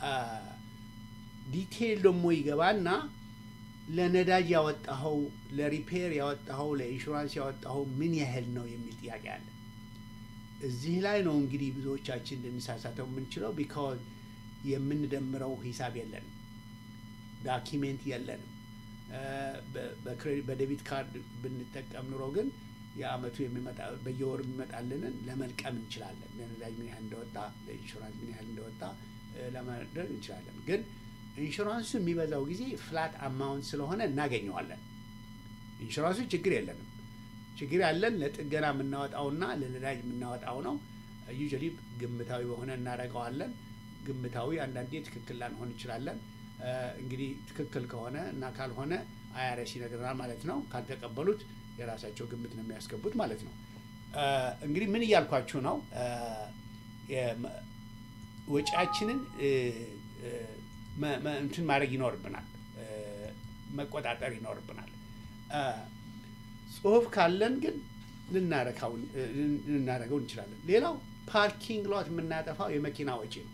ዲቴይል ደግሞ ይገባና ለነዳጅ ያወጣኸው፣ ለሪፔር ያወጣኸው፣ ለኢንሹራንስ ያወጣኸው ምን ያህል ነው የሚል ጥያቄ አለ። እዚህ ላይ ነው እንግዲህ ብዙዎቻችን ልንሳሳተው የምንችለው ቢካዝ የምንደምረው ሂሳብ የለንም፣ ዳኪሜንት የለንም። በዴቢት ካርድ ብንጠቀም ኑሮ ግን የአመቱ የሚመጣ በየወሩ የሚመጣልንን ለመልቀም እንችላለን። ለነዳጅ ምን ያህል እንደወጣ፣ ለኢንሹራንስ ምን ያህል እንደወጣ ለማድረግ እንችላለን። ግን ኢንሹራንሱ የሚበዛው ጊዜ ፍላት አማውንት ስለሆነ እናገኘዋለን። ኢንሹራንሱ ችግር የለንም። ችግር ያለን ለጥገና የምናወጣውና ለነዳጅ የምናወጣው ነው። ዩዥዋሊ ግምታዊ በሆነ እናደርገዋለን። ግምታዊ አንዳንዴ ትክክል ላንሆን እንችላለን። እንግዲህ ትክክል ከሆነ እና ካልሆነ አይአርኤስ ይነግረናል ማለት ነው። ካልተቀበሉት የራሳቸው ግምት ነው የሚያስገቡት ማለት ነው። እንግዲህ ምን እያልኳችሁ ነው? ወጪያችንን እንትን ማድረግ ይኖርብናል፣ መቆጣጠር ይኖርብናል። ጽሁፍ ካለን ግን ልናደርገው እንችላለን። ሌላው ፓርኪንግ ሎት የምናጠፋው የመኪና ወጪ ነው።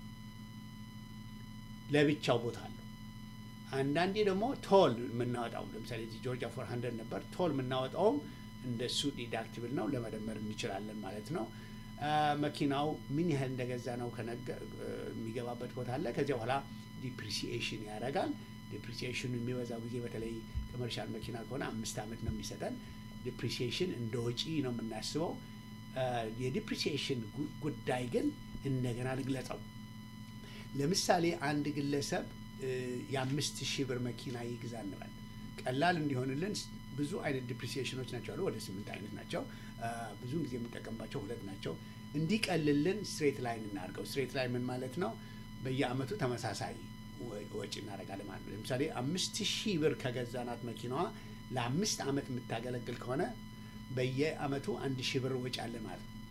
ለብቻው ቦታ አለው። አንዳንዴ ደግሞ ቶል የምናወጣው ለምሳሌ እዚህ ጆርጂያ ፎር ሀንድረድ ነበር። ቶል የምናወጣውም እንደሱ ዲዳክቲብል ነው፣ ለመደመር እንችላለን ማለት ነው። መኪናው ምን ያህል እንደገዛ ነው የሚገባበት ቦታ አለ። ከዚያ በኋላ ዲፕሪሲኤሽን ያደርጋል። ዲፕሪሲኤሽኑ የሚበዛው ጊዜ በተለይ ኮመርሻል መኪና ከሆነ አምስት ዓመት ነው የሚሰጠን። ዲፕሪሲኤሽን እንደ ወጪ ነው የምናስበው። የዲፕሪሲኤሽን ጉዳይ ግን እንደገና ልግለጸው። ለምሳሌ አንድ ግለሰብ የአምስት ሺህ ብር መኪና ይግዛ እንበል። ቀላል እንዲሆንልን ብዙ አይነት ዲፕሪሲዬሽኖች ናቸው አሉ። ወደ ስምንት አይነት ናቸው። ብዙውን ጊዜ የምንጠቀምባቸው ሁለት ናቸው። እንዲቀልልን ስትሬት ላይን እናድርገው። ስትሬት ላይን ምን ማለት ነው? በየአመቱ ተመሳሳይ ወጪ እናደርጋለን ማለት ነው። ለምሳሌ አምስት ሺህ ብር ከገዛናት መኪናዋ ለአምስት አመት የምታገለግል ከሆነ በየአመቱ አንድ ሺህ ብር ወጪ አለ ማለት ነው።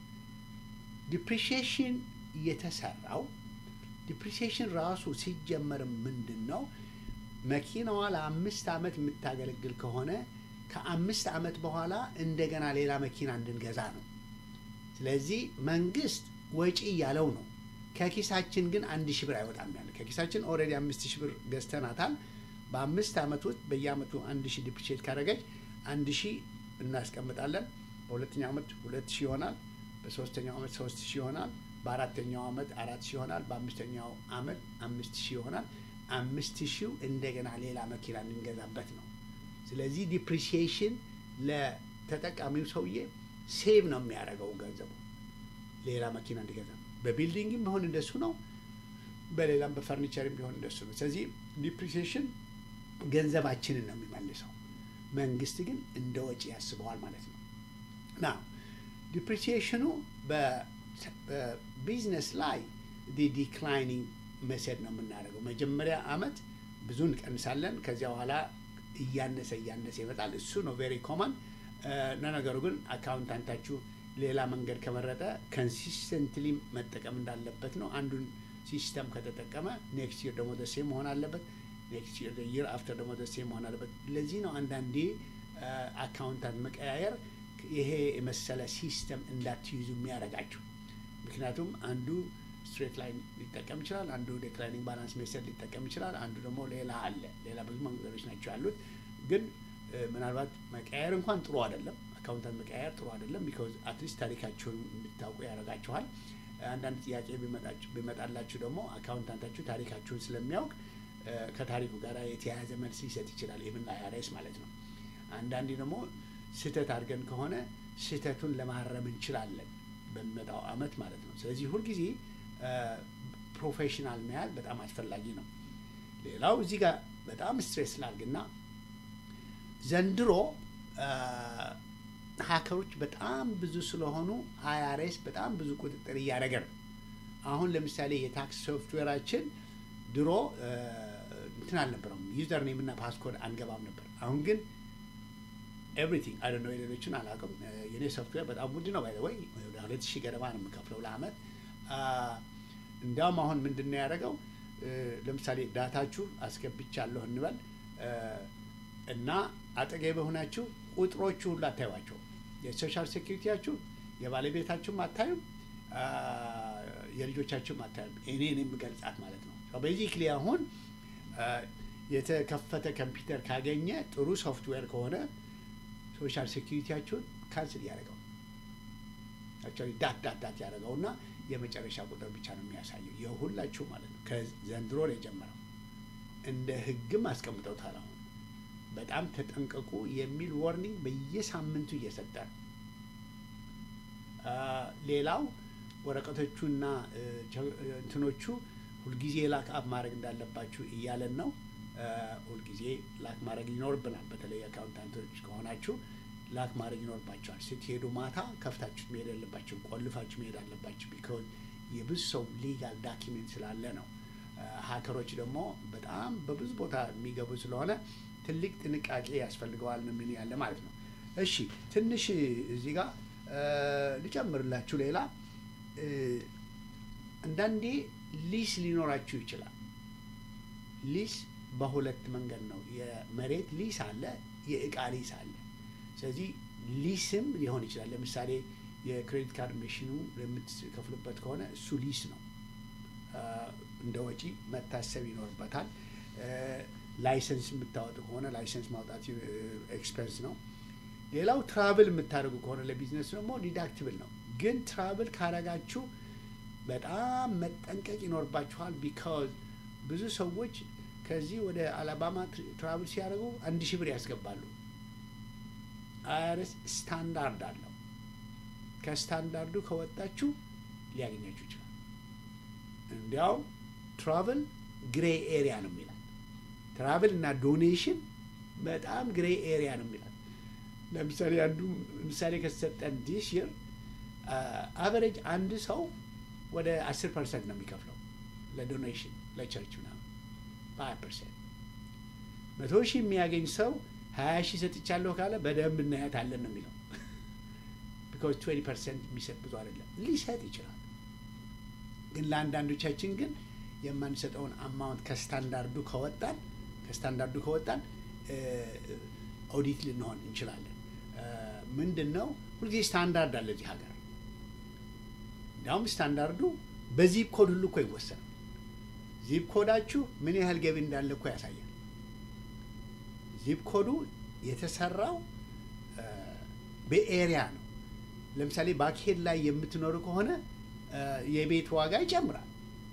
ዲፕሪሺዬሽን የተሰራው ዲፕሪሲዬሽን ራሱ ሲጀመር ምንድን ነው? መኪናዋ ለአምስት አመት የምታገለግል ከሆነ ከአምስት አመት በኋላ እንደገና ሌላ መኪና እንድንገዛ ነው። ስለዚህ መንግስት ወጪ እያለው ነው። ከኪሳችን ግን አንድ ሺህ ብር አይወጣም ያለ ከኪሳችን ኦልሬዲ አምስት ሺህ ብር ገዝተናታል። በአምስት አመት ውስጥ በየአመቱ አንድ ሺህ ዲፕሪሼት ካደረገች አንድ ሺህ እናስቀምጣለን። በሁለተኛው ዓመት ሁለት ሺህ ይሆናል። በሶስተኛው ዓመት ሶስት ሺህ ይሆናል። በአራተኛው ዓመት አራት ሺህ ይሆናል። በአምስተኛው ዓመት አምስት ሺህ ይሆናል። አምስት ሺው እንደገና ሌላ መኪና እንገዛበት ነው። ስለዚህ ዲፕሪሲዬሽን ለተጠቃሚው ሰውዬ ሴቭ ነው የሚያደርገው ገንዘቡ ሌላ መኪና እንዲገዛ። በቢልዲንግም ቢሆን እንደሱ ነው። በሌላም በፈርኒቸርም ቢሆን እንደሱ ነው። ስለዚህ ዲፕሪሲዬሽን ገንዘባችንን ነው የሚመልሰው። መንግስት ግን እንደ ወጪ ያስበዋል ማለት ነው። ና ዲፕሪሲዬሽኑ በቢዝነስ ላይ ዲክላይኒንግ መሰድ ነው የምናደርገው። መጀመሪያ አመት ብዙ እንቀንሳለን። ከዚያ በኋላ እያነሰ እያነሰ ይመጣል። እሱ ነው ቬሪ ኮመን። ለነገሩ ግን አካውንታንታችሁ ሌላ መንገድ ከመረጠ ከንሲስተንትሊ መጠቀም እንዳለበት ነው። አንዱን ሲስተም ከተጠቀመ ኔክስት ይር ደግሞ ደሴ መሆን አለበት። ኔክስት ይር ይር አፍተር ደግሞ ደሴ መሆን አለበት። ለዚህ ነው አንዳንዴ አካውንታንት መቀያየር ይሄ የመሰለ ሲስተም እንዳትይዙ የሚያደርጋችሁ። ምክንያቱም አንዱ ስትሬት ላይን ሊጠቀም ይችላል፣ አንዱ ዴክላይኒንግ ባላንስ ሜሰድ ሊጠቀም ይችላል፣ አንዱ ደግሞ ሌላ አለ። ሌላ ብዙ መንገዶች ናቸው ያሉት። ግን ምናልባት መቀያየር እንኳን ጥሩ አይደለም። አካውንታንት መቀያየር ጥሩ አይደለም። ቢኮዝ አትሊስት ታሪካችሁን እንድታውቁ ያደርጋችኋል። አንዳንድ ጥያቄ ቢመጣላችሁ ደግሞ አካውንታንታችሁ ታሪካችሁን ስለሚያውቅ ከታሪኩ ጋር የተያያዘ መልስ ሊሰጥ ይችላል። ይህምን አይአርኤስ ማለት ነው። አንዳንዴ ደግሞ ስህተት አድርገን ከሆነ ስህተቱን ለማረም እንችላለን በሚመጣው አመት ማለት ነው። ስለዚህ ሁልጊዜ ፕሮፌሽናል መያዝ በጣም አስፈላጊ ነው። ሌላው እዚህ ጋር በጣም ስትሬስ ላድርግና ዘንድሮ ሀከሮች በጣም ብዙ ስለሆኑ አይአርኤስ በጣም ብዙ ቁጥጥር እያደረገ ነው። አሁን ለምሳሌ የታክስ ሶፍትዌራችን ድሮ እንትን አልነበረም፣ ዩዘር ኔም እና ፓስኮድ አንገባም ነበር። አሁን ግን ኤቭሪቲንግ አይ ነው የሌሎችን አላውቅም። የኔ ሶፍትዌር በጣም ውድ ነው። ባይ ወይ ወደ ሁለት ሺህ ገደማ ነው የምከፍለው ለአመት። እንዲያውም አሁን ምንድን ነው ያደረገው? ለምሳሌ ዳታችሁ አስገብቻለሁ እንበል እና አጠገብ ሆናችሁ ቁጥሮቹ ሁሉ አታዩዋቸው። የሶሻል ሴኪሪቲያችሁ የባለቤታችሁም አታዩም፣ የልጆቻችሁም አታዩም። እኔን የምገልጻት ማለት ነው። ቤዚክሊ አሁን የተከፈተ ኮምፒውተር ካገኘ ጥሩ ሶፍትዌር ከሆነ ሶሻል ሴኪሪቲያችሁን ካንስል ያደረገው አክቹዋሊ ዳት ዳት ዳት ያደረገው እና የመጨረሻ ቁጥር ብቻ ነው የሚያሳየው የሁላችሁ ማለት ነው። ከዘንድሮ ነው የጀመረው። እንደ ህግም አስቀምጠውታል። አሁን በጣም ተጠንቀቁ የሚል ዋርኒንግ በየሳምንቱ እየሰጠ ነው። ሌላው ወረቀቶቹና እንትኖቹ ሁልጊዜ ላክ አፕ ማድረግ እንዳለባችሁ እያለን ነው። ሁልጊዜ ላክ ማድረግ ይኖርብናል። በተለይ አካውንታንቶች ከሆናችሁ ላክ ማድረግ ይኖርባቸዋል። ስትሄዱ ማታ ከፍታችሁ መሄድ ያለባችሁ፣ ቆልፋችሁ መሄድ አለባችሁ። ቢኮዝ የብዙ ሰው ሊጋል ዳኪሜንት ስላለ ነው። ሀከሮች ደግሞ በጣም በብዙ ቦታ የሚገቡ ስለሆነ ትልቅ ጥንቃቄ ያስፈልገዋል ነው ምን ያለ ማለት ነው። እሺ ትንሽ እዚህ ጋር ልጨምርላችሁ ሌላ አንዳንዴ ሊስ ሊኖራችሁ ይችላል። ሊስ በሁለት መንገድ ነው። የመሬት ሊስ አለ፣ የእቃ ሊስ አለ። ስለዚህ ሊስም ሊሆን ይችላል። ለምሳሌ የክሬዲት ካርድ መሽኑ የምትከፍሉበት ከሆነ እሱ ሊስ ነው፣ እንደ ወጪ መታሰብ ይኖርበታል። ላይሰንስ የምታወጡ ከሆነ ላይሰንስ ማውጣት ኤክስፐንስ ነው። ሌላው ትራቭል የምታደርጉ ከሆነ ለቢዝነስ ደግሞ ዲዳክትብል ነው። ግን ትራቭል ካረጋችሁ በጣም መጠንቀቅ ይኖርባችኋል። ቢካዝ ብዙ ሰዎች ከዚህ ወደ አላባማ ትራቭል ሲያደርጉ አንድ ሺህ ብር ያስገባሉ። አይአርኤስ ስታንዳርድ አለው። ከስታንዳርዱ ከወጣችሁ ሊያገኛችሁ ይችላል። እንዲያውም ትራቭል ግሬ ኤሪያ ነው የሚላል። ትራቭል እና ዶኔሽን በጣም ግሬ ኤሪያ ነው የሚላል። ለምሳሌ አንዱ ምሳሌ ከተሰጠን ዲስ ይር አቨሬጅ አንድ ሰው ወደ አስር ፐርሰንት ነው የሚከፍለው ለዶኔሽን ለቸርች ምናምን በሀያ ፐርሰንት መቶ ሺህ የሚያገኝ ሰው ሀያ ሺህ ሰጥቻለሁ ካለ በደንብ እናያታለን ነው የሚለው። ቢካዝ ትዌንቲ ፐርሰንት የሚሰጥ ብዙ አይደለም። ሊሰጥ ይችላል፣ ግን ለአንዳንዶቻችን ግን የማንሰጠውን አማውንት ከስታንዳርዱ ከወጣን ከስታንዳርዱ ከወጣን ኦዲት ልንሆን እንችላለን። ምንድን ነው ሁልጊዜ ስታንዳርድ አለ እዚህ ሀገር። እንዲያውም ስታንዳርዱ በዚፕ ኮድ ሁሉ እኮ ይወሰናል። ዚፕ ኮዳችሁ ምን ያህል ገቢ እንዳለ እኮ ያሳያል። ዚፕ ኮዱ የተሰራው በኤሪያ ነው። ለምሳሌ ባክሄድ ላይ የምትኖሩ ከሆነ የቤት ዋጋ ይጨምራል፣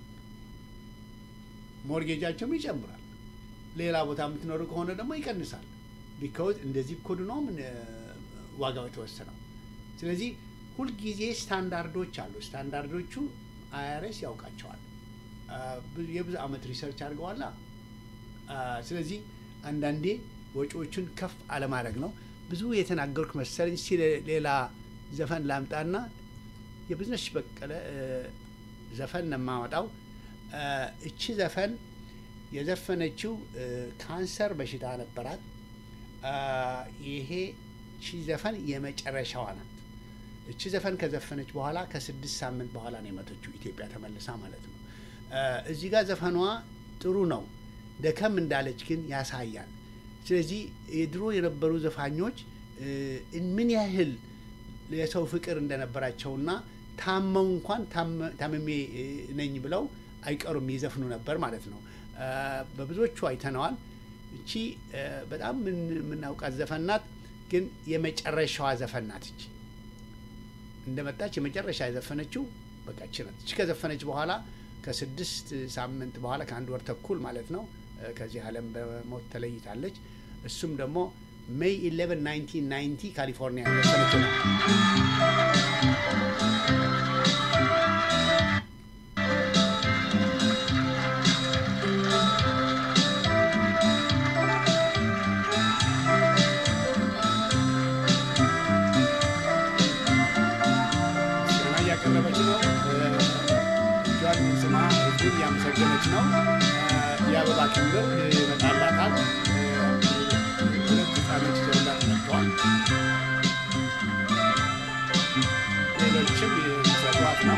ሞርጌጃቸውም ይጨምራል። ሌላ ቦታ የምትኖሩ ከሆነ ደግሞ ይቀንሳል። ቢካውዝ እንደዚህ ኮድ ነው ምን ዋጋው የተወሰነው። ስለዚህ ሁልጊዜ ስታንዳርዶች አሉ። ስታንዳርዶቹ አይአርኤስ ያውቃቸዋል። የብዙ ዓመት ሪሰርች አድርገዋላ። ስለዚህ አንዳንዴ ወጪዎቹን ከፍ አለማድረግ ነው። ብዙ የተናገርኩ መሰለኝ። እስኪ ሌላ ዘፈን ላምጣና የብዝነሽ በቀለ ዘፈን ነው የማወጣው። እቺ ዘፈን የዘፈነችው ካንሰር በሽታ ነበራት። ይሄ እቺ ዘፈን የመጨረሻዋ ናት። እቺ ዘፈን ከዘፈነች በኋላ ከስድስት ሳምንት በኋላ ነው የመተችው ኢትዮጵያ ተመልሳ ማለት ነው። እዚህ ጋር ዘፈኗ ጥሩ ነው፣ ደከም እንዳለች ግን ያሳያል። ስለዚህ የድሮ የነበሩ ዘፋኞች ምን ያህል የሰው ፍቅር እንደነበራቸውና ታመው እንኳን ታመሜ ነኝ ብለው አይቀሩም ይዘፍኑ ነበር ማለት ነው። በብዙዎቹ አይተነዋል። እቺ በጣም የምናውቃት ዘፈን ናት፣ ግን የመጨረሻዋ ዘፈን ናት። እቺ እንደመጣች የመጨረሻ የዘፈነችው በቃ እቺ ናት። እቺ ከዘፈነች በኋላ ከስድስት ሳምንት በኋላ ከአንድ ወር ተኩል ማለት ነው ከዚህ ዓለም በሞት ተለይታለች። እሱም ደግሞ ሜይ 11 1990 ካሊፎርኒያ ዘፈነችው ነው። እያቀረበች ነው። እጇን ስማ ህዝቡን እያመሰገነች ነው። የአበባ ክምር ይመጣላታል። ሁለት ህፃኖች ይዘውላት መጥተዋል። ሌሎችም የሚሰሯት ነው።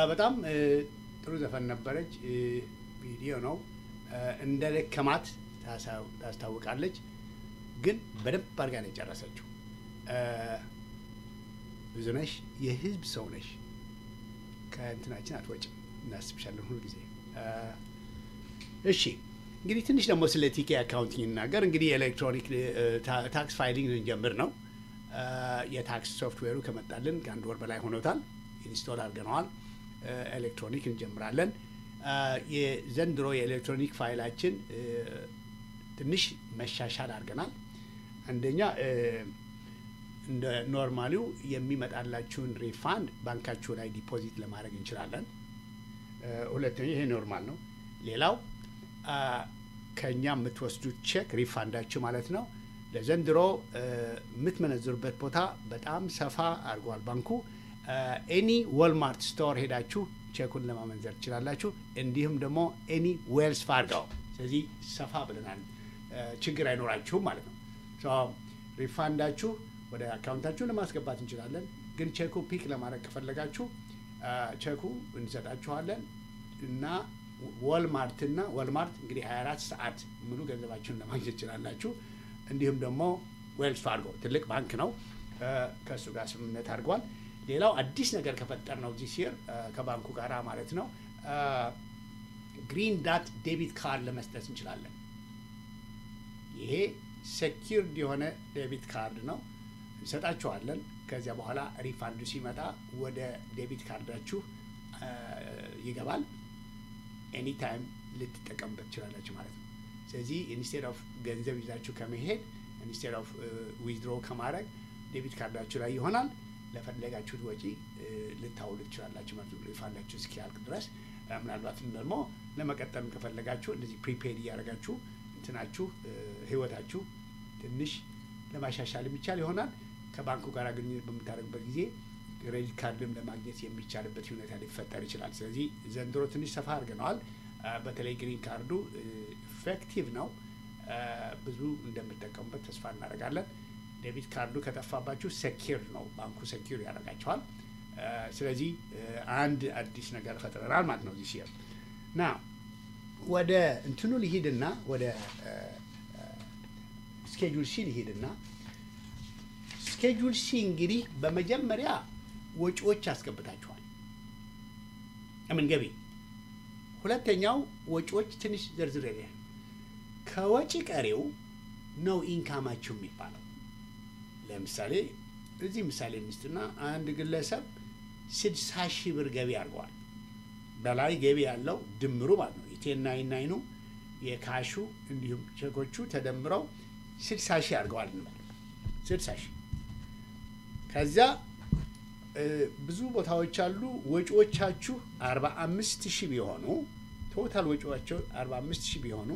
በጣም ጥሩ ዘፈን ነበረች። ቪዲዮ ነው እንደ ደከማት ታስታውቃለች፣ ግን በደንብ አድርጋ ነው የጨረሰችው። ብዙ ነሽ፣ የህዝብ ሰው ነሽ፣ ከእንትናችን አትወጭም፣ እናስብሻለን ሁሉ ጊዜ። እሺ እንግዲህ ትንሽ ደግሞ ስለ ቲኬ አካውንቲንግ እናገር። እንግዲህ የኤሌክትሮኒክ ታክስ ፋይሊንግ ልንጀምር ነው። የታክስ ሶፍትዌሩ ከመጣልን ከአንድ ወር በላይ ሆኖታል። ኢንስቶል አድርገነዋል። ኤሌክትሮኒክ እንጀምራለን። የዘንድሮ የኤሌክትሮኒክ ፋይላችን ትንሽ መሻሻል አድርገናል። አንደኛ እንደ ኖርማሊው የሚመጣላችሁን ሪፋንድ ባንካችሁ ላይ ዲፖዚት ለማድረግ እንችላለን። ሁለተኛ ይሄ ኖርማል ነው። ሌላው ከእኛ የምትወስዱት ቼክ ሪፋንዳችሁ ማለት ነው ለዘንድሮ የምትመነዝሩበት ቦታ በጣም ሰፋ አድርጓል ባንኩ። ኤኒ ወልማርት ስቶር ሄዳችሁ ቼኩን ለማመንዘር ትችላላችሁ። እንዲሁም ደግሞ ኤኒ ዌልስ ፋርጋው። ስለዚህ ሰፋ ብለናል፣ ችግር አይኖራችሁም ማለት ነው። ሪፋንዳችሁ ወደ አካውንታችሁ ለማስገባት እንችላለን። ግን ቼኩ ፒክ ለማድረግ ከፈለጋችሁ ቼኩ እንሰጣችኋለን እና ወልማርትና ወልማርት እንግዲህ 24 ሰዓት ሙሉ ገንዘባችሁን ለማግኘት ትችላላችሁ። እንዲሁም ደግሞ ዌልስ ፋርጎ ትልቅ ባንክ ነው፣ ከእሱ ጋር ስምምነት አድርጓል። ሌላው አዲስ ነገር ከፈጠር ነው ዚህ ሲር ከባንኩ ጋር ማለት ነው ግሪን ዳት ዴቢት ካርድ ለመስጠት እንችላለን። ይሄ ሴኪርድ የሆነ ዴቢት ካርድ ነው እንሰጣችኋለን። ከዚያ በኋላ ሪፋንዱ ሲመጣ ወደ ዴቢት ካርዳችሁ ይገባል። ኤኒታይም ልትጠቀምበት ትችላላችሁ ማለት ነው። ስለዚህ ኢንስቴድ ኦፍ ገንዘብ ይዛችሁ ከመሄድ ኢንስቴድ ኦፍ ዊዝድሮ ከማድረግ ዴቢት ካርዳችሁ ላይ ይሆናል። ለፈለጋችሁት ወጪ ልታውሉ ትችላላችሁ ማለት ነው ሪፋንዳችሁ እስኪያልቅ ድረስ። ምናልባትም ደግሞ ለመቀጠልም ከፈለጋችሁ እንደዚህ ፕሪፔድ እያደረጋችሁ እንትናችሁ ህይወታችሁ ትንሽ ለማሻሻል የሚቻል ይሆናል። ከባንኩ ጋር ግንኙነት በምታደርግበት ጊዜ ክሬዲት ካርድም ለማግኘት የሚቻልበት ሁኔታ ሊፈጠር ይችላል። ስለዚህ ዘንድሮ ትንሽ ሰፋ አድርገነዋል። በተለይ ግሪን ካርዱ ኢፌክቲቭ ነው። ብዙ እንደምጠቀሙበት ተስፋ እናደርጋለን። ዴቢት ካርዱ ከጠፋባችሁ ሴኪር ነው፣ ባንኩ ሴኪር ያደርጋቸዋል። ስለዚህ አንድ አዲስ ነገር ፈጥረናል ማለት ነው ዚህ ና ወደ እንትኑ ሊሂድና ወደ ስኬጁል ሲ ሊሂድና ስኬጁል ሲ እንግዲህ በመጀመሪያ ወጪዎች ያስገብታችኋል። ምን ገቢ። ሁለተኛው ወጪዎች ትንሽ ዝርዝር ከወጪ ቀሪው ነው ኢንካማችሁ የሚባለው። ለምሳሌ እዚህ ምሳሌ ሚስትና አንድ ግለሰብ ስድሳ ሺህ ብር ገቢ አድርገዋል። በላይ ገቢ ያለው ድምሩ ማለት ነው የቴን ናይን ናይኑ የካሹ እንዲሁም ቼኮቹ ተደምረው ስድሳ ሺህ አድርገዋል እንበል ስድሳ ሺህ ከዚያ ብዙ ቦታዎች አሉ። ወጪዎቻችሁ አርባ አምስት ሺህ ቢሆኑ ቶታል ወጪዎቻቸው አርባ አምስት ሺህ ቢሆኑ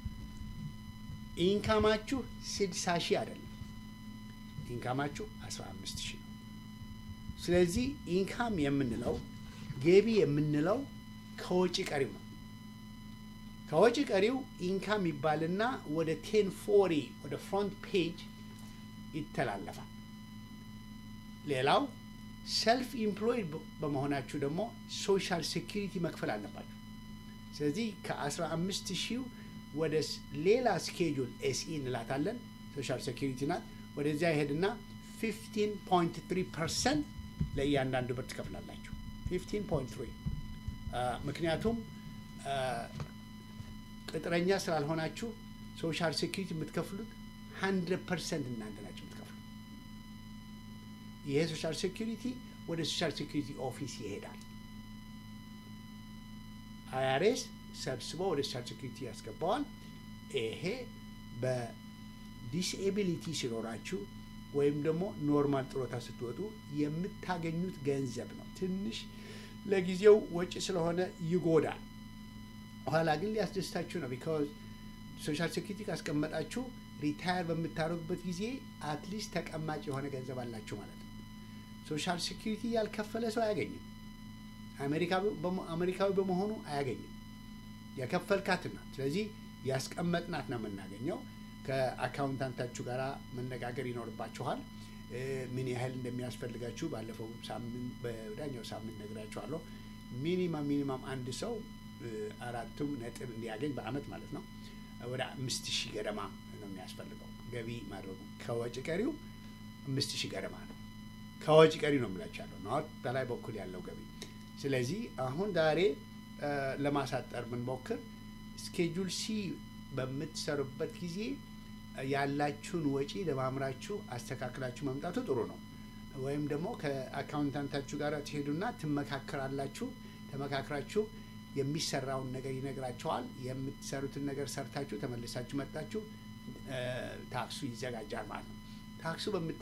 ኢንካማችሁ ስድሳ ሺህ አይደለም። ኢንካማችሁ አስራ አምስት ሺህ ነው። ስለዚህ ኢንካም የምንለው ገቢ የምንለው ከወጪ ቀሪው ነው። ከወጪ ቀሪው ኢንካም ይባልና ወደ ቴን ፎሪ ወደ ፍሮንት ፔጅ ይተላለፋል። ሌላው ሰልፍ ኢምፕሎይድ በመሆናችሁ ደግሞ ሶሻል ሴኪሪቲ መክፈል አለባችሁ። ስለዚህ ከ15 ሺው ወደ ሌላ ስኬጁል ኤስኢ እንላታለን ሶሻል ሴኪሪቲ ናት። ወደዚያ ይሄድና 15.3 ፐርሰንት ለእያንዳንዱ ብር ትከፍላላችሁ። 15.3 ምክንያቱም ቅጥረኛ ስላልሆናችሁ ሶሻል ሴኪሪቲ የምትከፍሉት 100 ፐርሰንት እናንተ ናቸው የምትከፍሉት። ይሄ ሶሻል ሴኪሪቲ ወደ ሶሻል ሴኪሪቲ ኦፊስ ይሄዳል። አይአርኤስ ሰብስቦ ወደ ሶሻል ሴኪሪቲ ያስገባዋል። ይሄ በዲስኤቢሊቲ ሲኖራችሁ ወይም ደግሞ ኖርማል ጥሮታ ስትወጡ የምታገኙት ገንዘብ ነው። ትንሽ ለጊዜው ወጪ ስለሆነ ይጎዳል። ኋላ ግን ሊያስደስታችሁ ነው። ቢካዝ ሶሻል ሴኪሪቲ ካስቀመጣችሁ ሪታየር በምታደርጉበት ጊዜ አትሊስት ተቀማጭ የሆነ ገንዘብ አላችሁ ማለት ነው። ሶሻል ሴኪሪቲ ያልከፈለ ሰው አያገኝም። አሜሪካዊ በመሆኑ አያገኝም። የከፈልካት ናት። ስለዚህ ያስቀመጥናት ነው የምናገኘው። ከአካውንታንታችሁ ጋር መነጋገር ይኖርባችኋል። ምን ያህል እንደሚያስፈልጋችሁ ባለፈው ሳምንት በወዳኛው ሳምንት ነግራችኋለሁ። ሚኒማም ሚኒማም አንድ ሰው አራቱም ነጥብ እንዲያገኝ በአመት ማለት ነው ወደ አምስት ሺህ ገደማ ነው የሚያስፈልገው ገቢ ማድረጉ ከወጪ ቀሪው አምስት ሺህ ገደማ ነው። ከወጪ ቀሪ ነው የምላቸው ያለው ነው በላይ በኩል ያለው ገቢ። ስለዚህ አሁን ዛሬ ለማሳጠር ብንሞክር ስኬጁል ሲ በምትሰሩበት ጊዜ ያላችሁን ወጪ ለማምራችሁ አስተካክላችሁ መምጣቱ ጥሩ ነው። ወይም ደግሞ ከአካውንታንታችሁ ጋር ትሄዱና ትመካከራላችሁ። ተመካክራችሁ የሚሰራውን ነገር ይነግራቸዋል። የምትሰሩትን ነገር ሰርታችሁ ተመልሳችሁ መጣችሁ ታክሱ ይዘጋጃል ማለት ነው። ታክሱ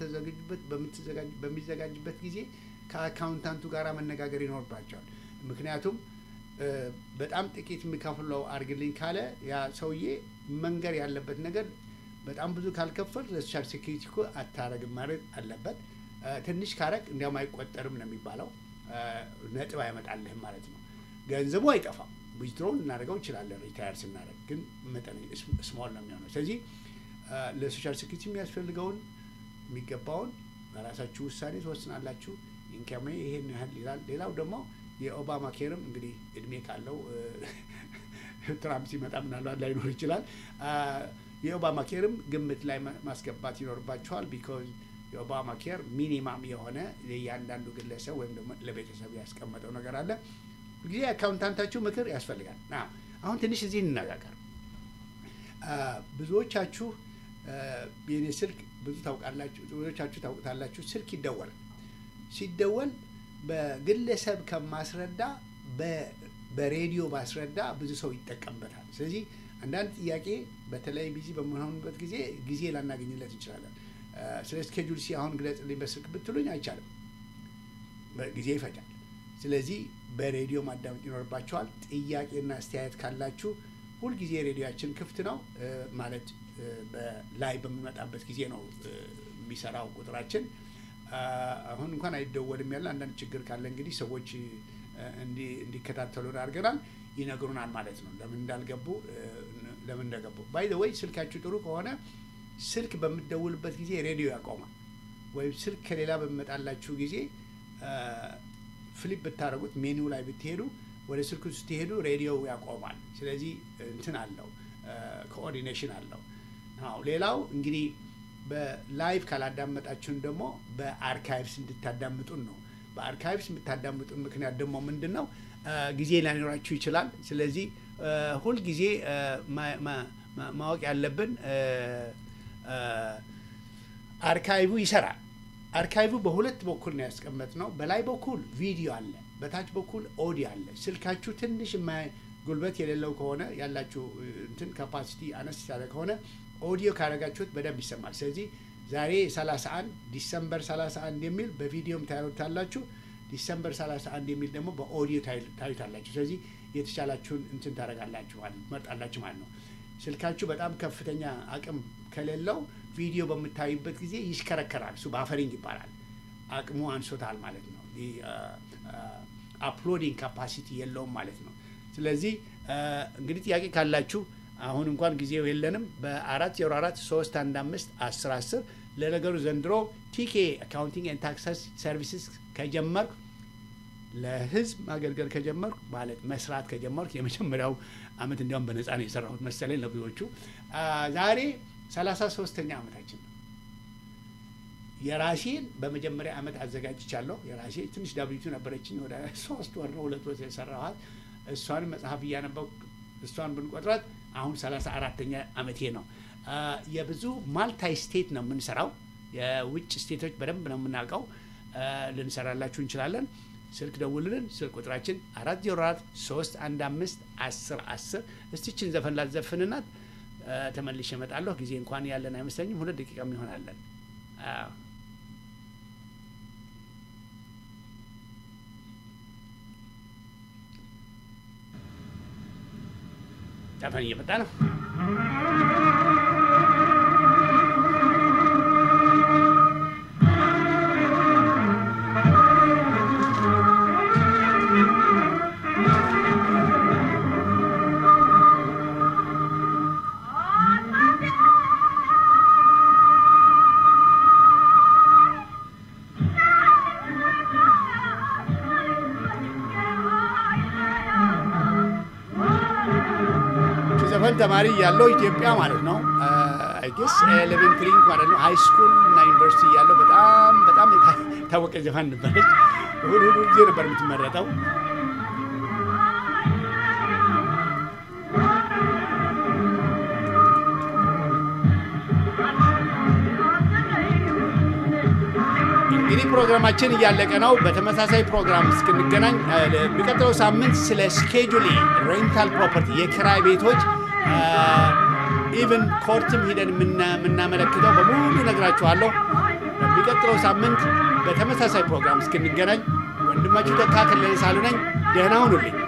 በሚዘጋጅበት ጊዜ ከአካውንታንቱ ጋር መነጋገር ይኖርባቸዋል። ምክንያቱም በጣም ጥቂት የሚከፍለው አድርግልኝ ካለ ያ ሰውዬ መንገር ያለበት ነገር በጣም ብዙ ካልከፈል ለሶሻል ሴኪሪቲ እኮ አታረግም ማለት አለበት። ትንሽ ካረግ እንዲያውም አይቆጠርም ነው የሚባለው። ነጥብ አይመጣልህም ማለት ነው። ገንዘቡ አይጠፋም። ዊዝድሮ ልናደርገው እንችላለን። ሪታየር ስናደርግ ግን መጠን ስሞል ነው የሚሆነው። ስለዚህ ለሶሻል ሴኪሪቲ የሚያስፈልገውን የሚገባውን በራሳችሁ ውሳኔ ትወስናላችሁ። ኢንካሜ ይሄን ያህል ይላል። ሌላው ደግሞ የኦባማ ኬርም እንግዲህ እድሜ ካለው ትራምፕ ሲመጣ ምናልባት ላይኖር ይችላል። የኦባማ ኬርም ግምት ላይ ማስገባት ይኖርባቸዋል። ቢኮዝ የኦባማ ኬር ሚኒማም የሆነ ለእያንዳንዱ ግለሰብ ወይም ደግሞ ለቤተሰብ ያስቀመጠው ነገር አለ። ጊዜ አካውንታንታችሁ ምክር ያስፈልጋል። አሁን ትንሽ እዚህ እንነጋገር። ብዙዎቻችሁ የኔ ስልክ ብዙ ታውቃላችሁ፣ ብዙዎቻችሁ ታውቁታላችሁ። ስልክ ይደወላል። ሲደወል በግለሰብ ከማስረዳ በሬዲዮ ባስረዳ ብዙ ሰው ይጠቀምበታል። ስለዚህ አንዳንድ ጥያቄ በተለይ ቢዚ በምንሆንበት ጊዜ ጊዜ ላናገኝለት እንችላለን። ስለ ስኬጁል ሲ አሁን ግለጽልኝ በስልክ ብትሉኝ አይቻልም፣ ጊዜ ይፈጃል። ስለዚህ በሬዲዮ ማዳመጥ ይኖርባቸዋል። ጥያቄና አስተያየት ካላችሁ ሁልጊዜ ሬዲዮችን ክፍት ነው ማለት ላይ በሚመጣበት ጊዜ ነው የሚሰራው ቁጥራችን። አሁን እንኳን አይደወልም ያለ አንዳንድ ችግር ካለ እንግዲህ ሰዎች እንዲከታተሉን አድርገናል፣ ይነግሩናል ማለት ነው ለምን እንዳልገቡ ለምን እንደገቡ። ባይ ወይ ስልካችሁ ጥሩ ከሆነ ስልክ በምትደውልበት ጊዜ ሬዲዮ ያቆማል። ወይም ስልክ ከሌላ በሚመጣላችሁ ጊዜ ፍሊፕ ብታደረጉት ሜኒው ላይ ብትሄዱ ወደ ስልኩ ስትሄዱ ሬዲዮ ያቆማል። ስለዚህ እንትን አለው ኮኦርዲኔሽን አለው። አዎ ሌላው እንግዲህ በላይቭ ካላዳመጣችሁን ደግሞ በአርካይቭስ እንድታዳምጡን ነው። በአርካይቭስ የምታዳምጡን ምክንያት ደግሞ ምንድን ነው? ጊዜ ላይኖራችሁ ይችላል። ስለዚህ ሁልጊዜ ማወቅ ያለብን አርካይቭ ይሰራል። አርካይቭ በሁለት በኩል ነው ያስቀመጥነው። በላይ በኩል ቪዲዮ አለ፣ በታች በኩል ኦዲዮ አለ። ስልካችሁ ትንሽ ጉልበት የሌለው ከሆነ ያላችሁ እንትን ካፓሲቲ አነስ ያለ ከሆነ ኦዲዮ ካደረጋችሁት በደንብ ይሰማል። ስለዚህ ዛሬ 31 ዲሰምበር 31 የሚል በቪዲዮም ታዩታላችሁ። ዲሰምበር 31 የሚል ደግሞ በኦዲዮ ታዩታላችሁ። ስለዚህ የተሻላችሁን እንትን ታደርጋላችሁ መርጣላችሁ ማለት ነው። ስልካችሁ በጣም ከፍተኛ አቅም ከሌለው ቪዲዮ በምታዩበት ጊዜ ይሽከረከራል። እሱ ባፈሪንግ ይባላል። አቅሙ አንሶታል ማለት ነው። አፕሎዲንግ ካፓሲቲ የለውም ማለት ነው። ስለዚህ እንግዲህ ጥያቄ ካላችሁ አሁን እንኳን ጊዜው የለንም። በአራት ዜሮ አራት ሶስት አንድ አምስት አስር አስር ለነገሩ ዘንድሮ ቲኬ አካውንቲንግ ኤንድ ታክስ ሰርቪስስ ከጀመርኩ ለህዝብ ማገልገል ከጀመርኩ ማለት መስራት ከጀመርኩ የመጀመሪያው አመት እንዲያውም በነፃ ነው የሰራሁት መሰለኝ ለብዙዎቹ። ዛሬ ሰላሳ ሶስተኛ አመታችን ነው። የራሴን በመጀመሪያ አመት አዘጋጅቻለሁ። የራሴ ትንሽ ዳብሊቱ ነበረችኝ ወደ ሶስት ወር ነው ሁለት ወር የሰራኋት። እሷን መጽሐፍ እያነበብኩ እሷን ብንቆጥራት አሁን ሰላሳ አራተኛ አመቴ ነው። የብዙ ማልታይ ስቴት ነው የምንሰራው። የውጭ ስቴቶች በደንብ ነው የምናውቀው። ልንሰራላችሁ እንችላለን። ስልክ ደውልልን። ስልክ ቁጥራችን አራት ዜሮ አራት ሶስት አንድ አምስት አስር አስር እስቲችን ዘፈን ላዘፍንናት ተመልሼ እመጣለሁ። ጊዜ እንኳን ያለን አይመስለኝም። ሁለት ደቂቃም ይሆናለን። ዘፈን እየመጣ ነው። Oh, ዘፈን ተማሪ ያለው ኢትዮጵያ ማለት ነው አይጌስ ኤሌመንትሪ ማለት ነው ሃይ ስኩል እና ዩኒቨርሲቲ ያለው በጣም በጣም የታወቀ ዘፈን ነበረች። እሑድ እሑድ ጊዜ ነበር የምትመረጠው። እንግዲህ ፕሮግራማችን እያለቀ ነው። በተመሳሳይ ፕሮግራም እስክንገናኝ የሚቀጥለው ሳምንት ስለ ስኬጁሊ ሬንታል ፕሮፐርቲ የኪራይ ቤቶች ኢቨን ኮርትም ሂደን የምናመለክተው በሙሉ ነግራችኋለሁ። በሚቀጥለው ሳምንት በተመሳሳይ ፕሮግራም እስክንገናኝ ወንድማችሁ ተካ ከለለ ሳሉ ነኝ። ደህና ሁኑልኝ።